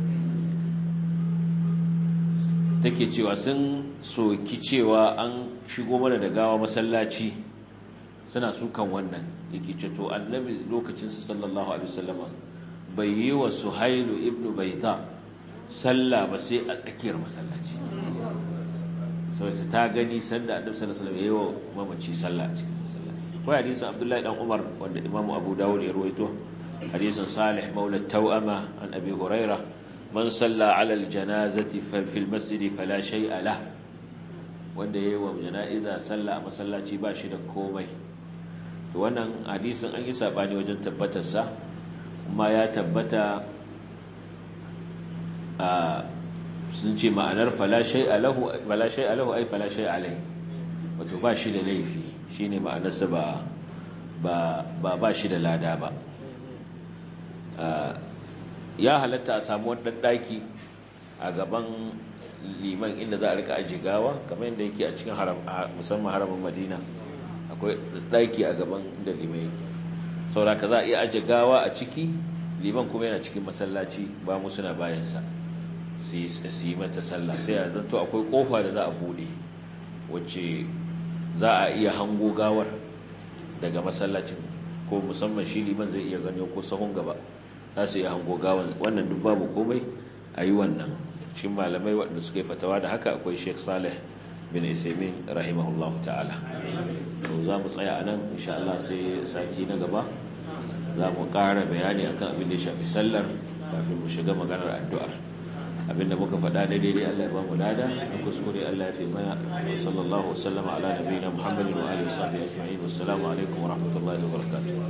take cewa sun soki cewa an shigo mana da gawa masallaci suna sukan wannan yake ce to annabi lokacin su sallallahu alaihi wasallama bai yi wa suhailu ibnu baita sallah ba sai a tsakiyar masallaci saboda ta gani sanda annabi sallallahu alaihi wasallam yayi wa mamaci sallah a cikin masallaci akwai hadisin abdullahi dan umar wanda imam abu dawud ya rawaito hadisin salih maula tawama an abi huraira man salla ala aljanazati fil masjid fala shay'a lah wanda yayi wa jana'iza sallah a masallaci ba shi da komai to wannan hadisin an yi sabani wajen tabbatarsa kuma ya tabbata a sun ce ma'anar falashai alahu alahu ai falashai alai wato ba shi da laifi shine ma'anarsa ba ba ba shi da lada ba ya halatta a samu wannan daki a gaban liman inda za a rika aji gawa kamar yadda yake a cikin haram musamman haramin madina akwai ɗaki a gaban inda liman yake sauraka za a iya aji gawa a ciki liman kuma yana cikin masallaci ba mu suna bayansa su yi mata sallah sai a zanto akwai kofa da za a bude wacce za a iya hango gawar daga masallacin ko musamman shi liman zai iya gani ko sahun gaba za su iya hango gawar wannan duk babu komai a yi wannan cikin malamai waɗanda suka yi fatawa da haka akwai sheikh saleh bin isamin rahimahullahu ta'ala to za mu tsaya a nan insha Allah sai sati na gaba za mu ƙara bayani akan abin da ya shafi sallar kafin mu shiga maganar addu'ar abinda muka faɗa da daidai Allah ya ba mu lada na kuskure Allah ya fi mana wa sallallahu wasallama ala nabiyina Muhammadin wa alihi wa sahbihi ajma'in wassalamu alaikum wa rahmatullahi wa barakatuh